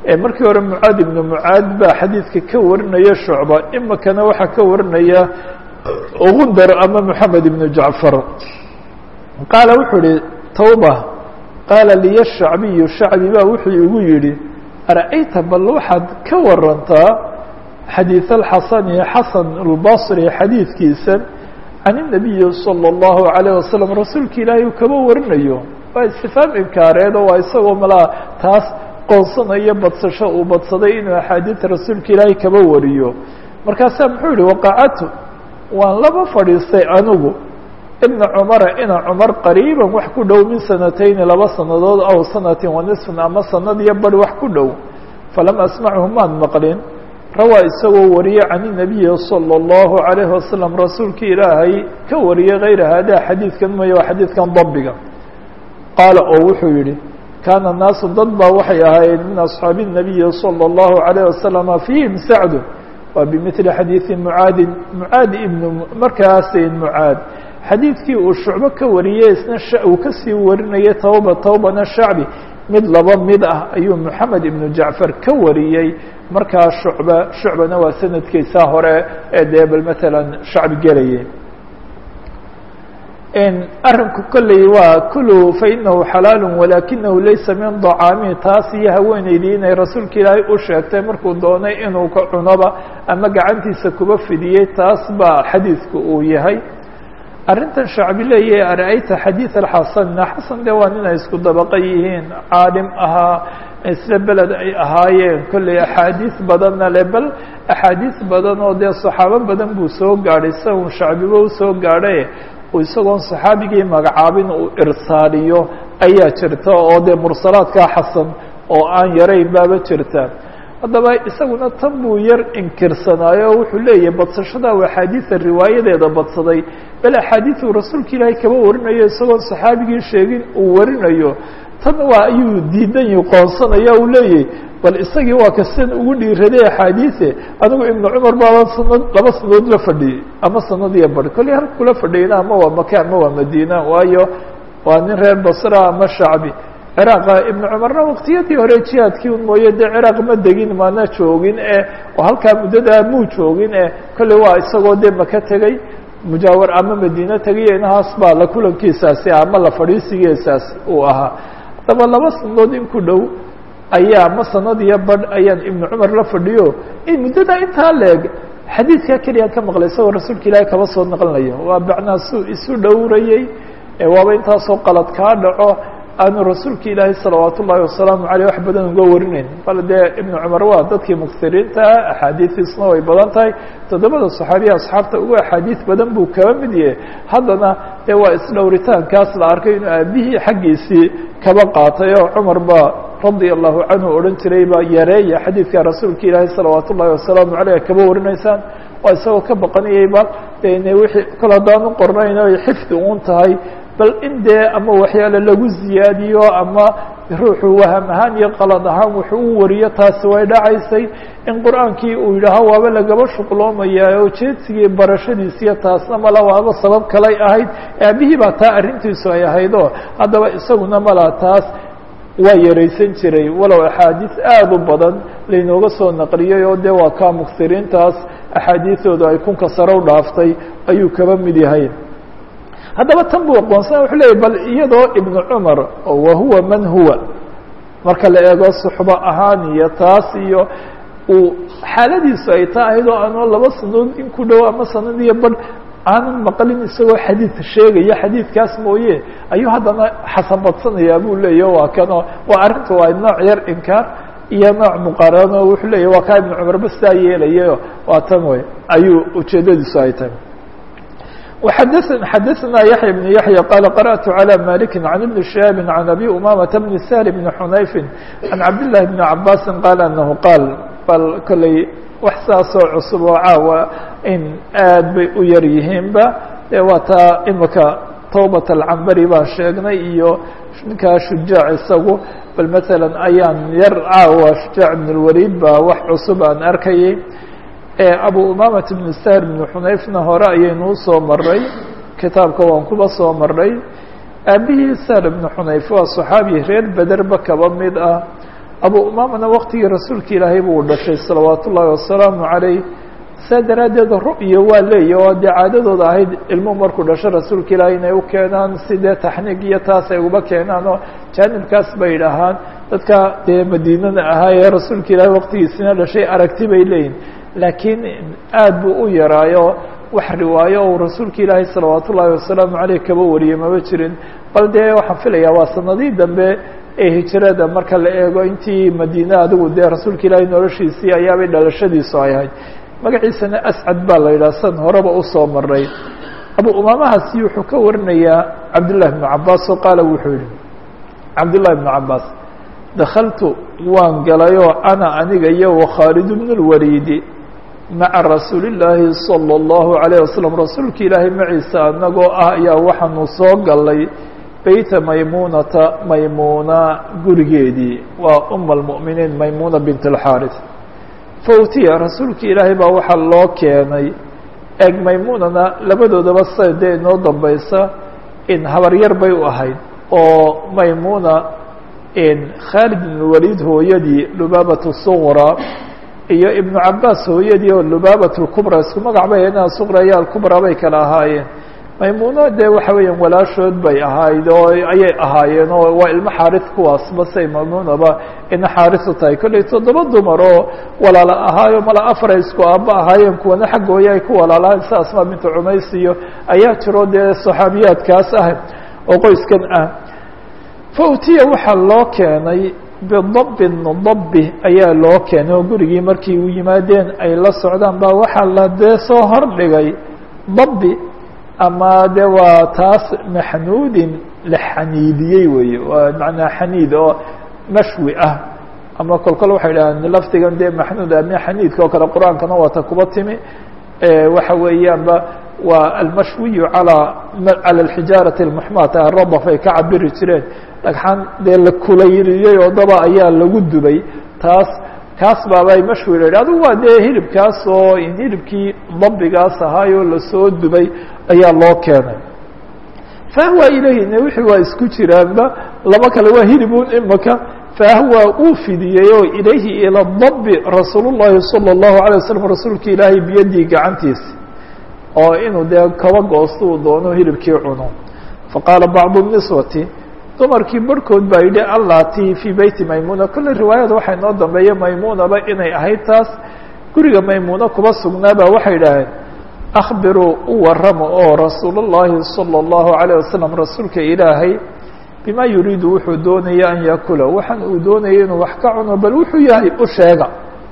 markii hore mucaad ibnu mucaad baa xadiidka ka warinaya shucba imikana waxaa ka warinaya gundar ama moxamed ibnu jacfar qaala wuxuu ihi tawba qaala liya shacbiyu shacbi baa wuxuu igu yidhi ara'ayta bal waxaad ka warantaa xadiid alxasani xasan albasri xadiidkiisa can inabiyi salى اllahu alayh wasalam rasuulka ilaahay uu kaba warinayo waa istifaam inkaareed oo waa isagoo malaa taas qoonsanayo badsasho uu badsaday inuu axaadiida rasuulka ilaahay kaba wariyo markaasaa muxuu yihi waqacatu waan laba fadhiistay anigu ibna cumara ina cumar qariiban wax ku dhow min sanatayni laba sanadood aw sanatin wa nisfin ama sanad iyo bari wax ku dhow falam asmachu maan maqlin rawaa isagoo wariye can inabiyi salى اllahu alayhi wasalam rasuulka ilaahay ka wariyey kayra hada xadiidkan maya waa xadiidkan dabiga qaala oo wuxuu yihi kaana naasu dad baa waxay ahaayeen min asxaabi الnabiyi salى اllahu alayh wasalama fiihim sacdu waa bimili xadiidi mucaadin mucaad ibnu markaasin mucaad xadiidkii uu shucbo ka wariyey isna uu kasii warinayay tawba tawbana shacbi mid laba mid ah ayuu moxamed ibnu jacfar ka wariyey markaa shucba shucbana waa sanadkiisaa hore ee dee bal matalan shacbi gelayay arrinku kolley waa kulu fainahu xalaalu walakinahu laysa min dacaami taas iyo haweeneydii inay rasuulka ilaahay u sheegtay markuu doonay inuu ka cunoba ama gacantiisa kuba fidiyey taas baa xadiidku uu yahay arrintan shacbi leeyahay ara-ayta xadiid alxasanna xasan dee waa nin ay isku dabaqa yihiin caalim ahaa isla beled ay ahaayeen kolley axaadiis badanna le bal axaadiis badan oo dee saxaabo badan buu soo gaadhay sa un shacbiba usoo gaadhay isagoon saxaabigii magacaabin uu irsaaliyo ayaa jirta oo dee mursalaadkaa xasan oo aan yarayn baaba jirta haddaba isaguna tan buu yar inkirsanaayo oo wuxuu leeyahay badsashada u axaadiida riwaayadeeda badsaday bal axaadiidu rasuulka ilaahay kaba warinayo isagoon saxaabigii sheegin uu warinayo tan waa ayuu diidan yi qoonsanaya uu leeyahay bal isagii waa kasan ugu dhiiraday axaadiise anigu ibnu cumar baaba sanad laba sanadood la fadhiyey ama sanad iyo bari kolley halkula fadhiyna ama waa maka ama waa madiina waayo waa nin reer basra ama shacbi ciraaqa ibnu cumarna waktiyadii hore jihaadkii un mooye dee ciraaq ma degin mana joogin e oo halkaa muddadaa muu joogin e kolley waa isagoo dee maka tegey mujaawar ama madiine tegiyo inahaas baa la kulankiisaasi ama la fadhiisigiisaas uu ahaa haddaba laba sanadood in ku dhow ayaa ma sanad iyo badh ayaan ibnu cumar la fadhiyo in muddadaa intaa leeg xadiidkaa keliyaan ka maqlay isagoo rasuulka ilaahay kaba soo naqlinayo waa bacnaa su isu dhowrayey waaba intaasoo qalad kaa dhaco aanu rasuulka ilaahay salawaat ullaahi wasalaamu aleyh wax badan uga warinayn bal dee ibnu cumar waa dadkii muksiriinta axaadiistiisna way badan tahay toddobada saxaabiya asxaabta ugu axaadiis badan buu kaba mid yahay haddana dee waa isdhowritaankaas la arkay inuu aabihii xaggiisii kaba qaatay oo cumar ba radia allahu canhu odhan jiray baa yareeya xadiidka rasuulka ilaahay salawaat ullaahi wasalaamu aleyh kaba warinaysaan waa isagoo ka baqanayay bal dene wixii kol haddaanu qornayn oy xifdi uun tahay bal in dee ama waxyaale lagu ziyaadiyo ama ruuxu waham ahaan iyo qalad ahaan wuxuu u wariyo taasi way dhacaysay in qur-aankii uu yidhaaho waaba lagaba shuqloomaya oo jeedsigii barashadiisiyo taasna mala waaba sabab kalay ahayd aabihii baa taa arrintiisu ay ahaydoo haddaba isaguna mala taas waa yaraysan jiray walow axaadiis aada u badan laynooga soo naqliyey oo dee waa kaa muksiriintaas axaadiisooda ay kunka sare u dhaaftay ayuu kaba mid yahay haddaba tan buu aqoonsana wuxuu leeyay bal iyadoo ibnu cumar wa huwa man huwa marka la eego suxbo ahaan iyo taas iyo uu xaaladiisu ay taa ahayd oo aanoo laba sanadood in ku dhow ama sanad iyo badh aanan maqlin isagoo xadiid sheegaya xadiidkaas mooye ayuu haddana xasan badsanayaa buu leeyahy waa kanoo waa arrinta waa nooc yar inkaar iyo nooc muqaarano wuxuu leeyahy waa kaa ibnu cumar ba sidaa yeelayayo waa tan wey ayuu ujeedadiisu ay tahay xadثna yaحyى بن yaحyى qال قرأت عlى مالك عن بن شهاب عن أbي أمامة بن سهل بن حنayف عن cabd لله بن عabاس qال أنه qاal bal kolley wax saasoo cusub oo caawa in aad bay u yar yihiinba e waa taa imika tوبة الcambari baan sheegnay iyo ninkaa shujaaع isagu bal mثalا ayaan yar caawa shujaaع بن الwalid ba wax cusub aan arkayay abu umamat bn sahr bn xunayfna hore ayaynu usoo maray kitaabka waan kuba soo maray aabihii sahr bn xunayf waa صaxaabi reer bederba kaba mid ah abu umaamana waktigii rasuulka ilaahay buu dhashay salawaat ullaahi wasalaamu calayh saa daraaddeed ru'ya waa leeya oo dee caadadooda ahayd ilmuhu markuu dhasho rasuulka ilaahay inay u keenaan sidee taxniig iyo taas ay uba keenaan oo jaanibkaas bay idhahaan dadka dee madiinada ahaa ee rasuulka ilaahay waktigiisina dhashay aragti bay leeyihin laakiin aad buu u yaraayo wax riwaayo ou rasuulka ilaahay salawaat ullaahi wasalaamu caleyh kaba wariyey maba jirin bal dee waxaan filayaa waa sanadii dambe ee hijrada marka la eego intii madiine adigu dee rasuulka ilaahay noloshiisii ayaabay dhalashadiisu ay ahayd magaciisana ascad baa la yidhaha san horeba usoo maray abu umaamahaasi wuxuu ka warinayaa cabdullahi bnu cabaas oo qaala wuxuu yihi cabdullahi bnu cabaas dakaltu waan galayoo ana aniga iyo wakhaalid bnu lwaliidi maca rasuuli llaahi salى اllahu alayه wasalam rasuulka ilaahay maciisa anagoo ah ayaa waxaanu soo galay beyta maymunata maymuna gurigeedii waa uma almu'miniin maymuna bint اlxaaris fautiya rasuulka ilaahay baa waxaa loo keenay eeg maymunana labadoodaba sa dee inoo dambaysa in habaryar bay u ahayd oo maymuna khaalid ibn waliid hooyadii lubaabat suqra iyo ibnu cabaas hooyadii oo lubaabat lkubra isku magac bay ahayd suqra iyo alkubra bay kala ahaayeen maymuuno dee waxa weeyaan walaashood bay ahayd oo ayay ahaayeen oo waa ilmo xaaris kuwaasba say maymuunaba ina xaaris u tahay kollay toddoba dumar oo walaala ahaayo mala afaray isku aaba ahaayeen kuwana xaggooya ay ku walaalahayn sida asmaa bintu cumays iyo ayaa jiro dee saxaabiyaadkaas ah oo qoyskan ah fautiya waxaa loo keenay bidabbin dabbi ayaa loo keenay oo gurigii markii u yimaadeen ay la socdaan baa waxaa la dee soo hordhigay dabbi ama de waa taas maxnuudin la xaniidiyey weeye waa macnaa xaniid oo mashwi ah ama kol kol waxay dhahaan lafdigan dee maxnuud ama xaniidka oo kale qur-aankana waata kuba timi waxa weeyaanba waa almashwiyu alaa calى اxijaaraةi اmuxmaata aradaf ay ka cabiri jireen dhagxaan dee la kulayliyey oo daba ayaa lagu dubay taas kaas baabay mashwi la yidhi adigu waa dee hilibkaas oo hilibkii dabigaas ahaayoo lasoo dubay ayaa loo keenay fahwa ilayhina wixii waa isku jiraanba laba kale waa hilibun imaka fahwa uu fidiyey oo ilayhi ilى dabi rasuul الlahi salى الlahu عalيه waslm rasuulka ilaahay biyadii gacantiisi oo inuu dee kaba goosto uu doono hilibkii cuno faqaala bacdu الniswati dumarkii barhkood baa yidhi allati fii beyti maymuna kolle riwaayada waxaa inoo dambeeya maymunaba inay ahayd taas guriga maymuna kuba sugnaaba waxay idhaaheen akhbiruu u warama oo rasuul الlahi salى الlahu عalيه wasalam rasuulka ilaahay bima yuriidu wuxuu doonaya an yakula waxaan uu doonaya inuu wax ka cuno bal wuxuu yahay u sheega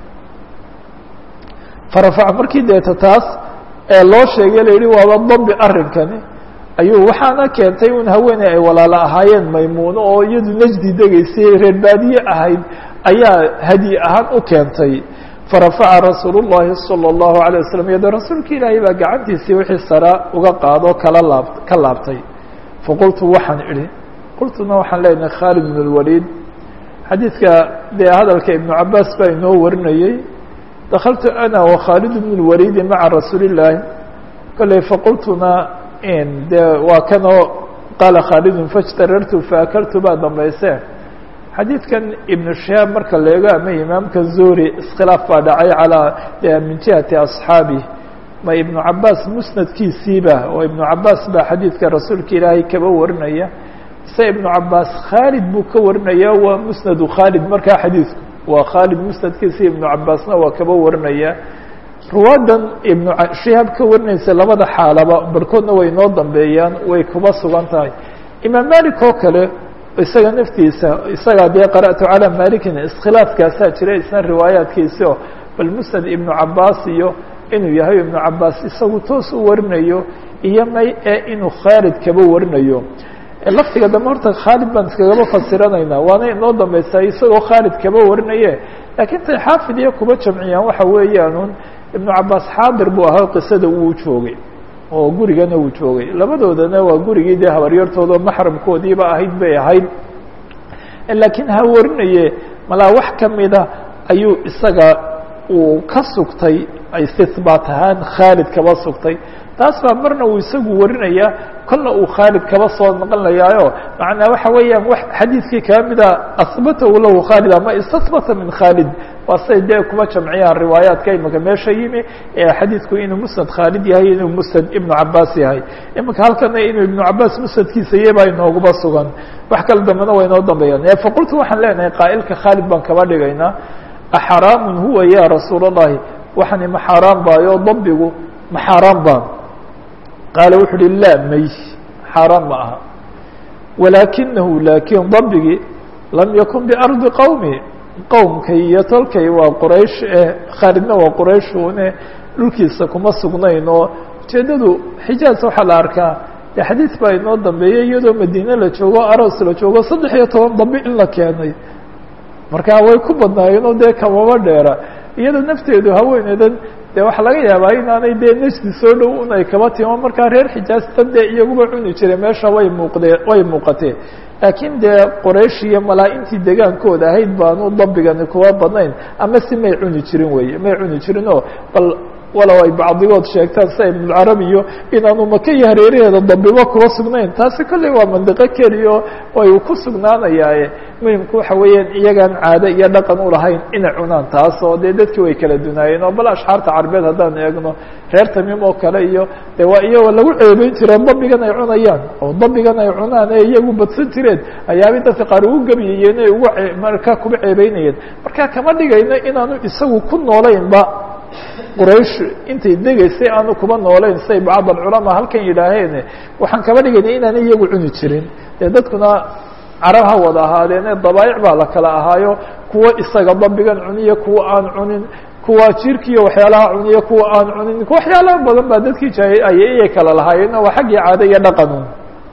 farafac markii deeta taas ee loo sheegay la yihi waaba dambi arrinkani ayuu waxaana keentay un haweeney ay walaalo ahaayeen maymuuno oo iyadu najdi degaysay reer baadiye ahayd ayaa hadyi ahaan u keentay farafaca rasuul الlahi salى الlahu عalيه waslm iyadoo rasuulka ilaahay baa gacantiisii wixii sara uga qaado kala laab ka laabtay faqultu waxaan idhi qultuna waxaan leenahay khaalid bn اlwaliid xadiidka dee hadalka ibnu cabaas baa inoo warinayey dakaltu ana wakhaalid bn اlwaliidi maca rasuuli الlaahi kolley faqultuna de waa kanoo qaala khaalidun fاjtarartu faakaltu baa dambayse xadiidkan ibnu shihaab marka la eego ama imaamka zuri iskhilaaf baa dhacay calaa min jihati asxaabi ma ibnu cabaas musnadkiisiiba oo ibnu cabaas baa xadiidka rasuulka ilaahay kaba warinaya se ibnu cabaas khaalid buu ka warinaya waa musnadu khaalid markaa xadiidku waa khaalid musnadkiisi ibnu cabaasna waa kaba warinaya ruwaadan ibnu shihaab ka warinaysa labada xaalaba barhkoodna way noo dambeeyaan way kuba sugan tahay imaam malik oo kale isaga naftiisa isagaa dee qara'tu calaa malikin iskhilaafkaasaa jira isna riwaayaadkiisi oo bal musnad ibnu cabaas iyo inuu yahay ibnu cabaas isagu toos u warinayo iyo may ee inuu khaalid kaba warinayo laftiga dambe horta khaalid baan iskagaba fasiranaynaa waana inoo dambeysaa isagoo khaalid kaba warinaye laakiin tay xaafid iyo kuba jamciyaan waxa weeyaanun ibnu cabaas xaadir buu ahaa qisada uu joogay oo gurigana uu joogay labadoodana waa gurigii dee habaryartooda maxramkoodiiba ahayd bay ahayd laakiin ha warinaye malaa wax kamida ayuu isaga uu ka sugtay istihbaat ahaan khaalid kaba sugtay taas baa marna uu isagu warinayaa kolna uu khaalid kaba soo noqonayaayo macnaa waxa weeyaan w xadiidkii kaba mida asbatahu lahu khaalid ama istasbata min khaalid waa say dee kuma jamciyaan riwaayaadka imika meesha yimi ee xadiidku inuu musnad khaalid yahay inuu musnad ibnu cabaas yahay imika halkana inuu ibnu cabaas musnadkiisa yabaa inooguba sugan wax kala dambena waa inoo dambeeyaan faqultu waxaan leenahay qaa'ilka khaalid baan kaba dhigaynaa axaraamun huwa ya rasuul اllahi waxani ma xaaraan baayo dabbigu ma xaaraan baan qaala wuxu uhi laa may xaaraan ma aha walaakinahu laakiin dabbigii lam yakun biardi qowmi qowmkay iyo tolkay waa quraysh eh khaalidna waa qurayshune dhulkiisa kuma sugnayn oo ujeeddadu xijaaz waxaa la arkaa de xadiid baa inoo dambeeyey iyadoo madiine la joogo aros la joogo saddex iyo toban dambi in la keenay marka way ku badnaayeen oo dee kamaba dheera iyada nafteedu haweeneydan de waxaa laga yaabaa inaanay dee nesdi soo dhow un ay kaba timo markaa reer xijaaz tan dee iyaguba cuni jiray meesha way muuqdee way muuqatee laakiin dee qoraysh iyo malaa-intii degaankooda ahayd baanu dabigani kuwa badnayn ama si may cuni jirin weye may cuni jirin oo bal walow ay bacdigood sheegtaan sida ibnulcarabi iyo inaanu maka iyo hareeraheeda dabibo kuba sugnayn taasi kolley waa mandiqo keliyo ay ku sugnaanayaaye muhimku waxa weeyaan iyagaan caado iyo dhaqan ulahayn inay cunaan taas oo dee dadkii way kala dunaayeen oo bal ashxaarta carbeed haddaan eegno reer tamim oo kale iyo de waa iyagoo lagu ceebeyn jireen dabigan ay cunayaan oo dabigan ay cunaan ee iyagu badsan jireen ayaabay dadka qaar ugu gebiyayeen ay ugu markaa kuba ceebeynayeen marka kama dhigayno inaanu isagu ku noolaynba quraysh intay degaysay aanu kuba noolayn say bacd alculamaa halkan yidhaaheen waxaan kaba dhigayna inaanay iyagu cuni jirin dee dadkuna carab ha wada ahaadeene dabaayic baa la kala ahaayo kuwa isaga dabigan cuniya kuwa aan cunin kuwa jirkiiyo waxyaalaha cuniya kuwa aan cunin waxyaalaha badan baa dadkii jaay ayay kala lahaayeen waa xaggii caado iyo dhaqanun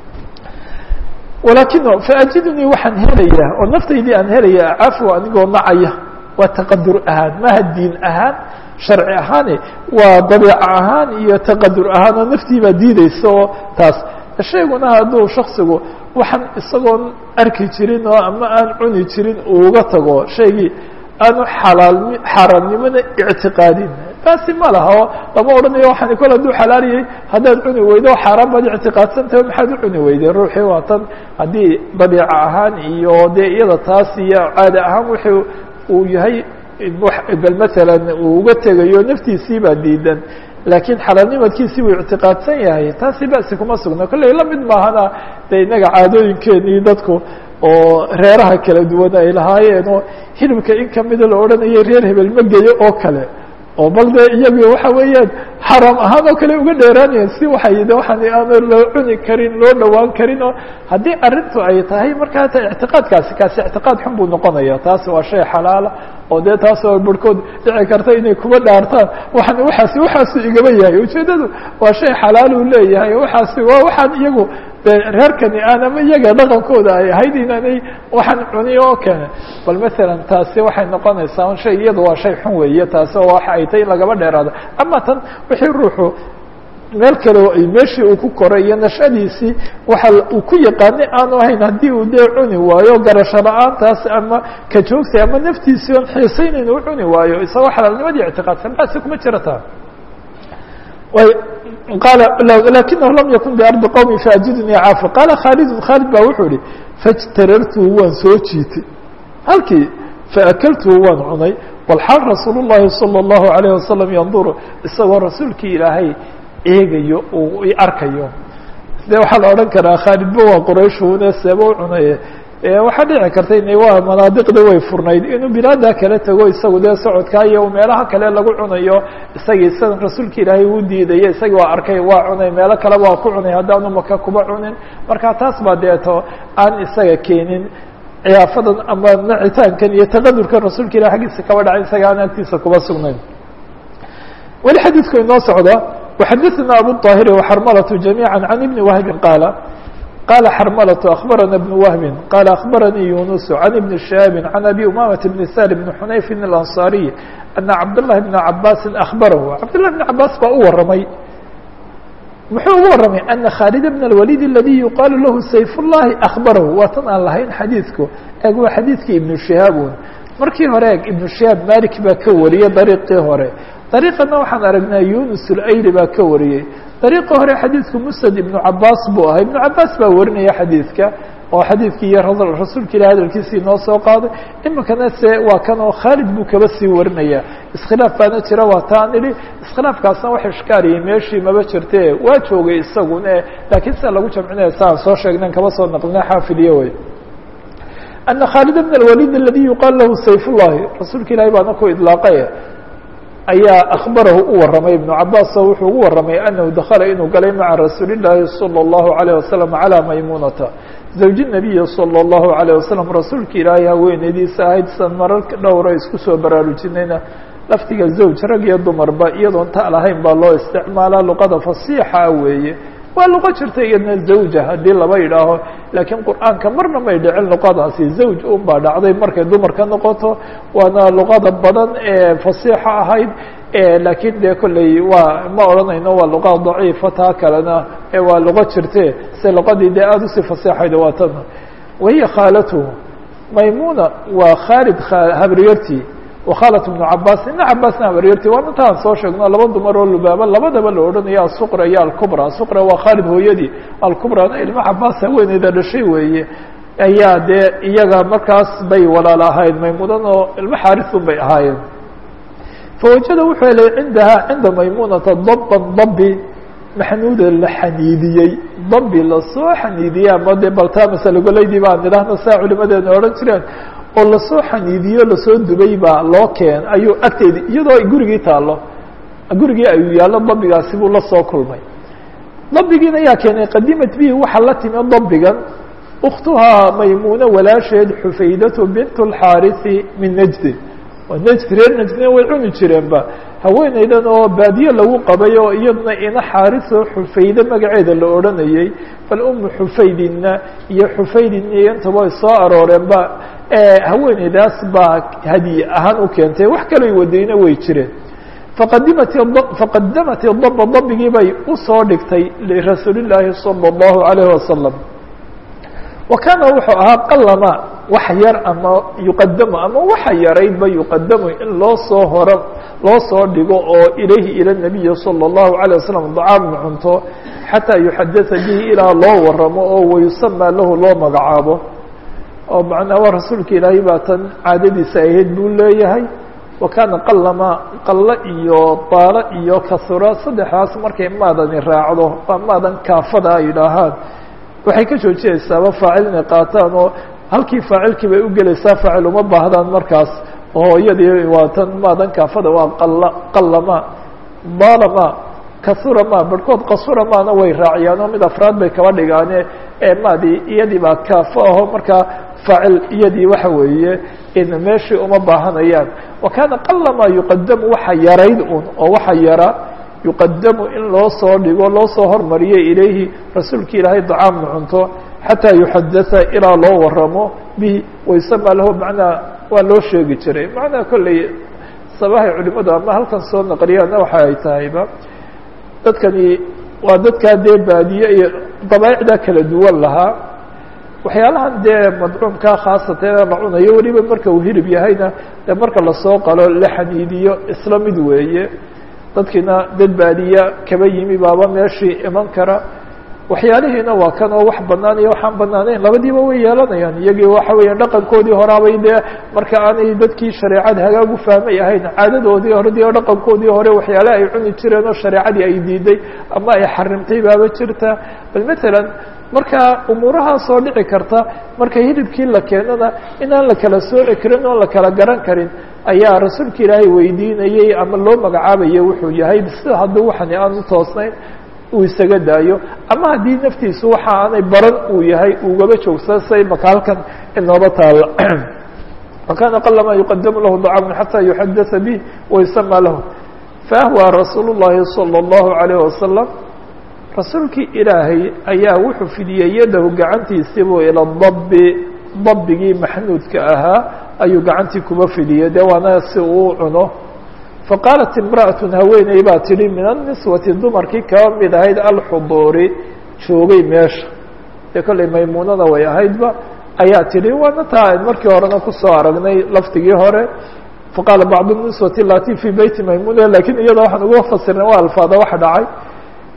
walakin faajidnii waxaan helayaa oo naftaydii aan helaya cafwa anigoo nacaya waa taqadur ahaan maha diin ahaan sharci ahaane waa dabiico ahaan iyo taqadur ahaan oo naftii baa diideysa oo taas shayguna hadduu shaksigu waxaan isagoon arki jirin oo ama aan cuni jirin uuga tago shaygii aanu xalaal xaaraamnimona ictiqaadin taasi ma laha oo lama odhanayo waxaan kol hadduu xalaaliyey haddaad cuni weydo xaaraan baad ictiqaadsantahay maxaad u cuni weydeen ruuxii waa tan haddii dabiico ahaan iyo dee iyada taas iyo caada ahaan wuxuu uu yahay bal masalan uu uga tegayo naftiisii baa diidan laakiin xalaalnimadkiisii buu ictiqaadsan yahay taasi basi kuma sugna kolley lamid maahana dee innaga caadooyinkeenii dadku oo reeraha kala duwan ay lahaayeen oo hilibka in kamida la odhanayay reer hebel ma geyo oo kale oo bal dee iyagu waxa weeyaan xaraam ahaan oo kale uga dheeraanayeen si waxay de waxaan aana loo cuni karin loo dhawaan karin oo haddii arrintu ay tahay markaa ta ictiqaadkaasi kaasi ictiqaad xun buu noqonaya taasi waa shay xalaala oo dee taas oo barhkood dhici karta inay kuba dhaartaan waxaan waxaasi waxaasu igaba yahay ujeeddadu waa shay xalaal uu leeyahay waxaasi waa waxaan iyagu de reerkani aan ama iyaga dhaqankooda ay ahayd inaanay waxaan cuni oo kene bal masalan taasi waxay noqonaysaa shay iyadu waa shay xun weeye taasi oo waxa ay tahay in lagaba dheeraado ama tan wixii ruuxu meel kale oo ay meeshii uu ku koray iyo nashadiisii waxa uu ku yaqaanay aanu ahayn haddii uu dee cuni waayo garasho la-aantaas ama ka joogtay ama naftiisii oon xiisaynayn u cuni waayo isagoo xalaalnimadii ictiqaadsan basi kuma jirata qaala lakinahu lam yakun biardi qowmi faajidnii caafa qaala khaalidun khaalid baa wuxuu ihi fajtarartuhu waan soo jiitay halkii faakaltuhu waan cunay walxaal rasuul llahi salى اllahu alayh wasalam yanduru isagoo rasuulkii ilaahay eegayo uu i arkayo de waxaa la odhan karaa khaalidba waa qurayshune seeba u cunaye waxaa dhici karta in waa manaadiqda way furnayd inuu bilaada kala tago isagu dee socodkaa iyo meelaha kale lagu cunayo isagii sidan rasuulka ilaahay uu diidaya isagii waa arkay waa cunay meelo kale waa ku cunay haddaanu maka kuba cunin marka taas baa deeto aan isaga keenin ciyaafadan ama nacitaankan iyo taqadurkan rasuulka ilahi aggiisa kaba dhacay isaga aan agtiisa kuba sugnayn weli xadiidku inoo socda وxadثna abu الطاhir وxrmlة جamيعا عن iبن وهب qاaل qال xrmlة أخبرna بن وهب qال أخبرنيi يuنس عن iبن شهاب عن أbي أمامة بن سهل بن حنayف الأنصاري أن cبدالله بن عabاس أخبره cبدالله بن عabاس baa u waramay muxuu ugu waramay أنa khالد بن الوليد الذي يuqاaل lahu سayف اللahi أخبره waa tan aan lahayn xadيiثku eg waa xadيiثkii iبن شهاaبun markii hore eg iبن شهاaب malik baa ka wariyey dariiqii hore dariiqana waxaan aragnaa yunus ulayli baa ka wariyey dariiqa hore xadiidku musnad ibnu cabaas buu ahaa ibnu cabaas baa warinaya xadiidka oo xadiidkii iyo rasuulka ilahi hadalkiisii noo soo qaaday iminkana se waa kan oo khaalid buu kaba sii warinaya iskhilaaf baana jira waa taan idhi iskhilaafkaasna wax ishkaariyay meeshii maba jirte waa joogay isagune laakiin sida lagu jamcinaya sa aan soo sheegnayn kaba soo naqlina xaafidyo wey ana khaalid bn اlwalid aladi yuqaal lahu sayf ullahi rasuulka ilahi baana ku idlaaqay ayaa akhbarahu u waramay ibnu cabaas oo wuxuu ugu waramay anahu dakala inuu galay maca rasuuli llaahi salى اllahu عalيه wasalam calى maymunata zawji nabiyi salى اllahu عalيه wasalam rasuulka ilaahay haweeneydiisa ahayd san marar dhowra isku soo baraarujinayna laftiga zawj rag iyo dumarba iyadoon ta lahayn baa loo isticmaalaa luqada fasiixa weeye waa luqo jirta iyadna zawja haddii laba yidhaaho laakiin qur'aanka marna may dhicin luqadaasi zawj un baa dhacday markay dumarka noqoto waana luqada badan ee fasiixa ahayd laakiin dee kolley waa ma odhanayno waa luqa daciifa taa kalena waa luqo jirte se luqadii dee aada usii fasiixayd waa tan wahiya khaalatuhu maymuna waa khaalid habriyartii wakhalat ibnu cabaas ibna cabaasna habaryarti waa intaan soo sheegno laba dumar oo lubaaba labadaba la odhanayo asuqra iyo alkubra asuqra waa khaalid hooyadii alkubrana ilma cabaas haweeneyda dhashay weeye ayaa dee iyaga markaas bay walaal ahayd maymuunan oo ilmo xaarisun bay ahaayeen fawajada wuxuu helay cindahaa cinda maymunata daban dabi maxnuuda la xaniidiyey dabi lasoo xaniidiyey ama dee baltaa masalagolaydii baan idhaahna saa culimadeena odhan jireen oo lasoo xaniidiyo lasoo dubay baa loo keen ayuu agteedi iyadoo ay gurigii taallo gurigii ayuu yaallo dabigaasi buu la soo kulmay dabigiina yaa keenay qadimat bihi waxaa la timi dabigan ukhtuhaa maymuuna walaasheed xufaydatu bint اlxaariثi min najdi oo najdi reer najdina way cuni jireenba haweeneydan oo baadiye lagu qabay oo iyaduna ina xaariso xufayde magaceeda la odhanayey bal umu xufaydinna iyo xufaydinna iyo intaba ay soo arooreenba haweeneydaas baa hadiye ahaan u keentay wax kalay wadayna way jireen faqadimat faqadamat daba dabigii bay usoo dhigtay lirasuuli llaahi salى اllahu alayh wasalam wa kaana wuxuu ahaa qalama wax yar ama yuqadamu ama waxa yaraydba yuqadamu in loo soo horo loo soo dhigo oo ilayhi ila nabiyi salى اllahu alيه wasalam dacaamu cunto xataa yuxadasa bihi ilaa loo waramo oo wayusamaa lahu loo magacaabo oo macnaa waa rasuulka ilaahay baa tan caadadiisa ahayd buu leeyahay wa kaana qalama qallo iyo daalo iyo kasura saddexdaas markay maadani raacdo waa maadan kaafada ay idhaahaan waxay ka joojinaysaaba faacil inay qaataan oo halkii faacilkii bay u gelaysaa faacil uma baahdaan markaas oo iyadii waa tan maadan kaafada waa qalla qallama daalama kasura ma barhkood kasura maana way raaciyaan oo mid afraad bay kaba dhigaane ee maadii iyadii baa kaafo aho markaa faacil iyadii waxa weeye in meeshii uma baahanayaan wa kaana qalama yuqadamu waxa yarayd un oo waxa yara yuqadamu in loo soo dhigo loo soo hormariyo ilayhi rasuulka ilaahay dacaamna cunto xataa yuxadasa ilaa loo waramo bihi waysama lahu macnaa waa loo sheegi jiray macnaa kolley sabahay culimadu ama halkan soo naqliyaana waxa ay tahayba dadkani waa dadkaa dee baadiye iyo dabaa'icda kala duwan lahaa waxyaalahan dee madcuumkaa khaasatan la cunayo weliba marka uu hilib yahayna dee marka lasoo qalo la xaniidiyo isla mid weeye dadkiina dad baadiya kaba yimi baaba meeshii iman kara waxyaalihiina waa kan oo wax banaan iyo waxaan banaanayn labadiiba way yeelanayaan iyagii waxa weeya dhaqankoodii horaabay dee marka aanay dadkii shareecada hagaag u fahmay ahayn caadadoodii horedii oo dhaqankoodii hore waxyaale ay cuni jireen oo shareecadii ay diiday ama ay xarimtay baaba jirta bal matalan marka umuurahaasoo dhici karta marka hilibkii la keenana inaan la kala sooci karin oon la kala garan karin ayaa rasuulka ilaahay weydiinayey ama loo magacaabayay wuxuu yahay sida haddii waxani aan u toosnayn uu isaga daayo ama haddii naftiisu waxa aanay baran uu yahay ugaba joogsada say maka halkan inooba taalla wakana qalama yuqadamu lahu dacaamun xataa yuxadasa bih waysama lahu faahwa rasuul llahi salى اllahu alayh wasalam rasuulkii ilaahay ayaa wuxuu fidiyey yadahu gacantiisiibuu ila dabi dabigii maxnuudka ahaa ayuu gacantii kuba fidiyey dee waana si uu cuno faqaalat imra'atu haweeney baa tidhi min anniswati dumarkii kaba mid ahayd alxuduuri joogay meesha dee kollay maymuunada way ahaydba ayaa tidhi waana taa markii horena kusoo aragnay lafdigii hore faqaala bacdu niswati lati fii beyti maymuna lakiin iyadoo waxaan uga fasirnay waa alfaada waxa dhacay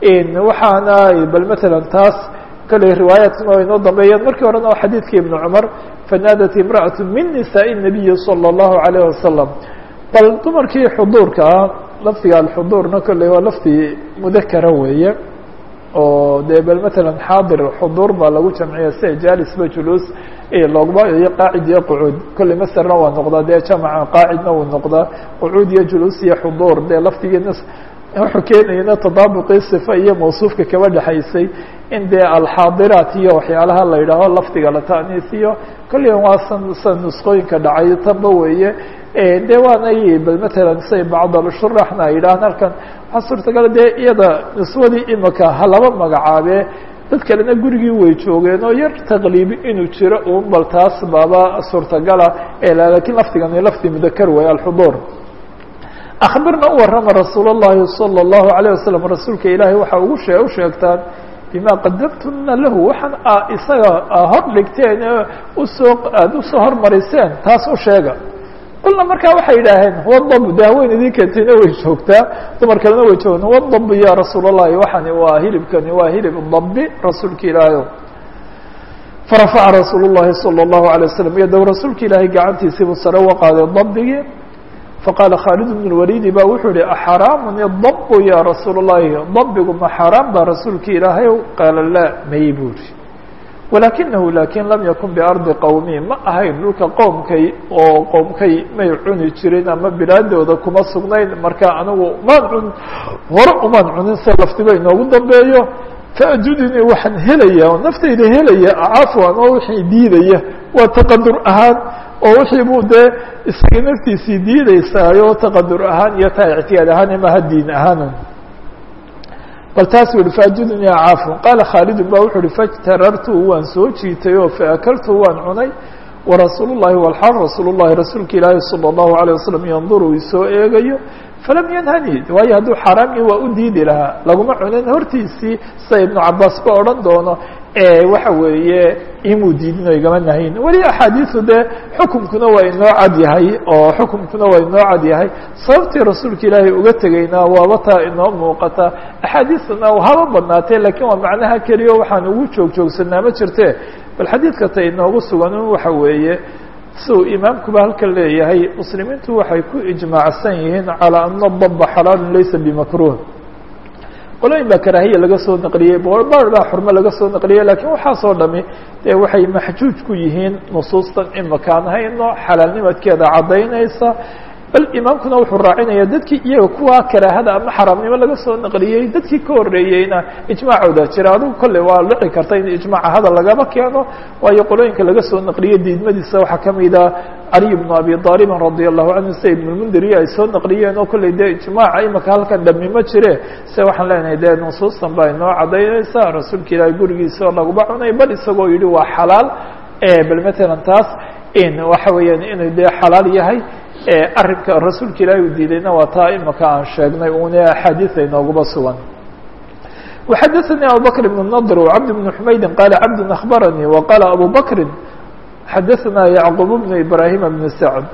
waxaana bal matalan taas kale riwaayaadkuna waa inoo dambeeyaan markii horena waa xadiidkii ibnu cumar fanaadat imra'atu min nisaaءi الnabiyi salى الlahu عalayه wasalam bal dumarkii xuduurka ah lafdiga alxuduurna kolley waa lafdi mudakara weeye oo dee bal matalan xaadir xuduur baa lagu jamciya sida jaalisba juluus loogba iyo qaacid iyo qucuud kolley maserna waa noqdaa dee jamaca qaacidna wuu noqdaa qucuud iyo juluus iyo xuduur dee lafdigiina wuxuu keenayana tadaabuqii sifa iyo mawsuufka kaba dhexaysay in dee alxaadiraat iyo waxyaalaha la yidhaaho lafdiga la ta'niisiyo kolley waa san san nusqooyinka dhacay tanba weeye de waanay bal matalan say bacdalshuraxna ay yidhahaan halkan waxaa suurtagala dee iyada niswadii imika ha laba magacaabee dad kalena gurigii way joogeen oo yar taqliibi inuu jiro un bal taas baaba suurtagala lakiin lafdigani lafdi mudakar weeye alxuduur akbirna u warrama rasuul اllahi salى الlahu عalيه wasalam rasuulka ilaahay waxa ugu shee u sheegtaan bima qadamtuna lahu waxaan a isaga hor dhigteen usoo aada usoo hormariseen taas u sheega qulna markaa waxay yidhaaheen wadab de haween idin keentayna way joogtaa dumar kalena way joogta wadab ya rasuul الlahi waxani waa hilibkani waa hilib dabi rasuulka ilaahay farafaca rasuul الlahi salى الlahu عalيه wasalam yadow rasuulka ilaahay gacantiisiibuu sare uga qaaday dabigii faqaala khaalid bn اlwalidi ba wuxuu yihi axaraamun idabu ya rasuul الlahi dabigu ma xaaraan ba rasuulka ilaahay qaala laa may buu ri walakinahu lakin lam yakun biardi qowmi ma ahayn dhulka qoomkay oo qoomkay may cuni jirin ama bilaadooda kuma sugnayn marka anigu maan cun hore umaan cunin se laftiba inoogu dambeeyo faajudinii waxaan helaya oo naftayda helaya cafwan oo wixii diidaya waa taqadur ahaan oo wixii buu dee isaga naftiisii diideysaayo taqadur ahaan iyo taa ictiyaad ahaan imaha diin ahaan bal taas u yihi faajudnii caafun qaala khaalidun ba wuxu uhi fajtarartu waan soo jiitay oo faakaltu waan cunay warasuul llahi walxaal rasuul llahi rasuulka ilaahi salى الlahu عalيه wasalam yanduru isoo eegayo falam yanhani waayo hadduu xaaraamii waa u diidi lahaa laguma cunin hortiisii sida ibnu cabaas ba odhan doono waxa weeye imuu diidin oo igama nahayn weli axaadiisu dee xukumkuna waa inoo cad yahay oo xukumkuna waa inoo cad yahay sababtii rasuulka ilaahay uga tegayna waaba taa inoo muuqata axaadiistana haba badnaatee lakiin waa macnaha keliya waxaan ugu joog joogsanaa ma jirte bal xadiidka ta inoogu sugan waxa weeye si uu imaamkuba halkan leeyahay muslimiintu waxay ku ijmaacsan yihiin calىa ana daba xalaalu laysa bimakruh qolooyin baa karaahiya laga soo naqliyey bar baa xurmo laga soo naqliyey lakiin waxaasoo dhami dee waxay maxjuuj ku yihiin nusuustan imakaan hayno xalaalnimadkeeda caddaynaysa bal imaamkuna wuxuu raacinaya dadkii iyaga kuwa karaahada ama xaraamnimo laga soo naqliyey dadkii ka horreeyeyna ijmaacooda jira adigu kolley waa dhici karta in ijmaaca hadal lagaba keeno waayo qolooyinka laga soo naqliyey diidmadiisa waxaa kamida caliy bnu abi aalibin radia allahu canhu sida ibnulmundiriya ay soo naqliyeen oo kolley dee ijmaaca imika halkan dhami ma jire se waxaan leenahay dee nusuustan baa inoo cadaynaysa rasuulka ilaahay gurigiisa oo laguma cunay bal isagoo yihi waa xalaal bal matalan taas waxa weeyaan inuu dee xalaal yahay arrinka rasuulka ilaahay uu diidayna waa taa imika aan sheegnay une axaadiida inoogaba sugan وxadثnي abu bكر بن النضر وcبد بن حmaيdi qال cبد أخبرني وqال أbو بكri xadثna يعقوب بن إبراهيم بن سعد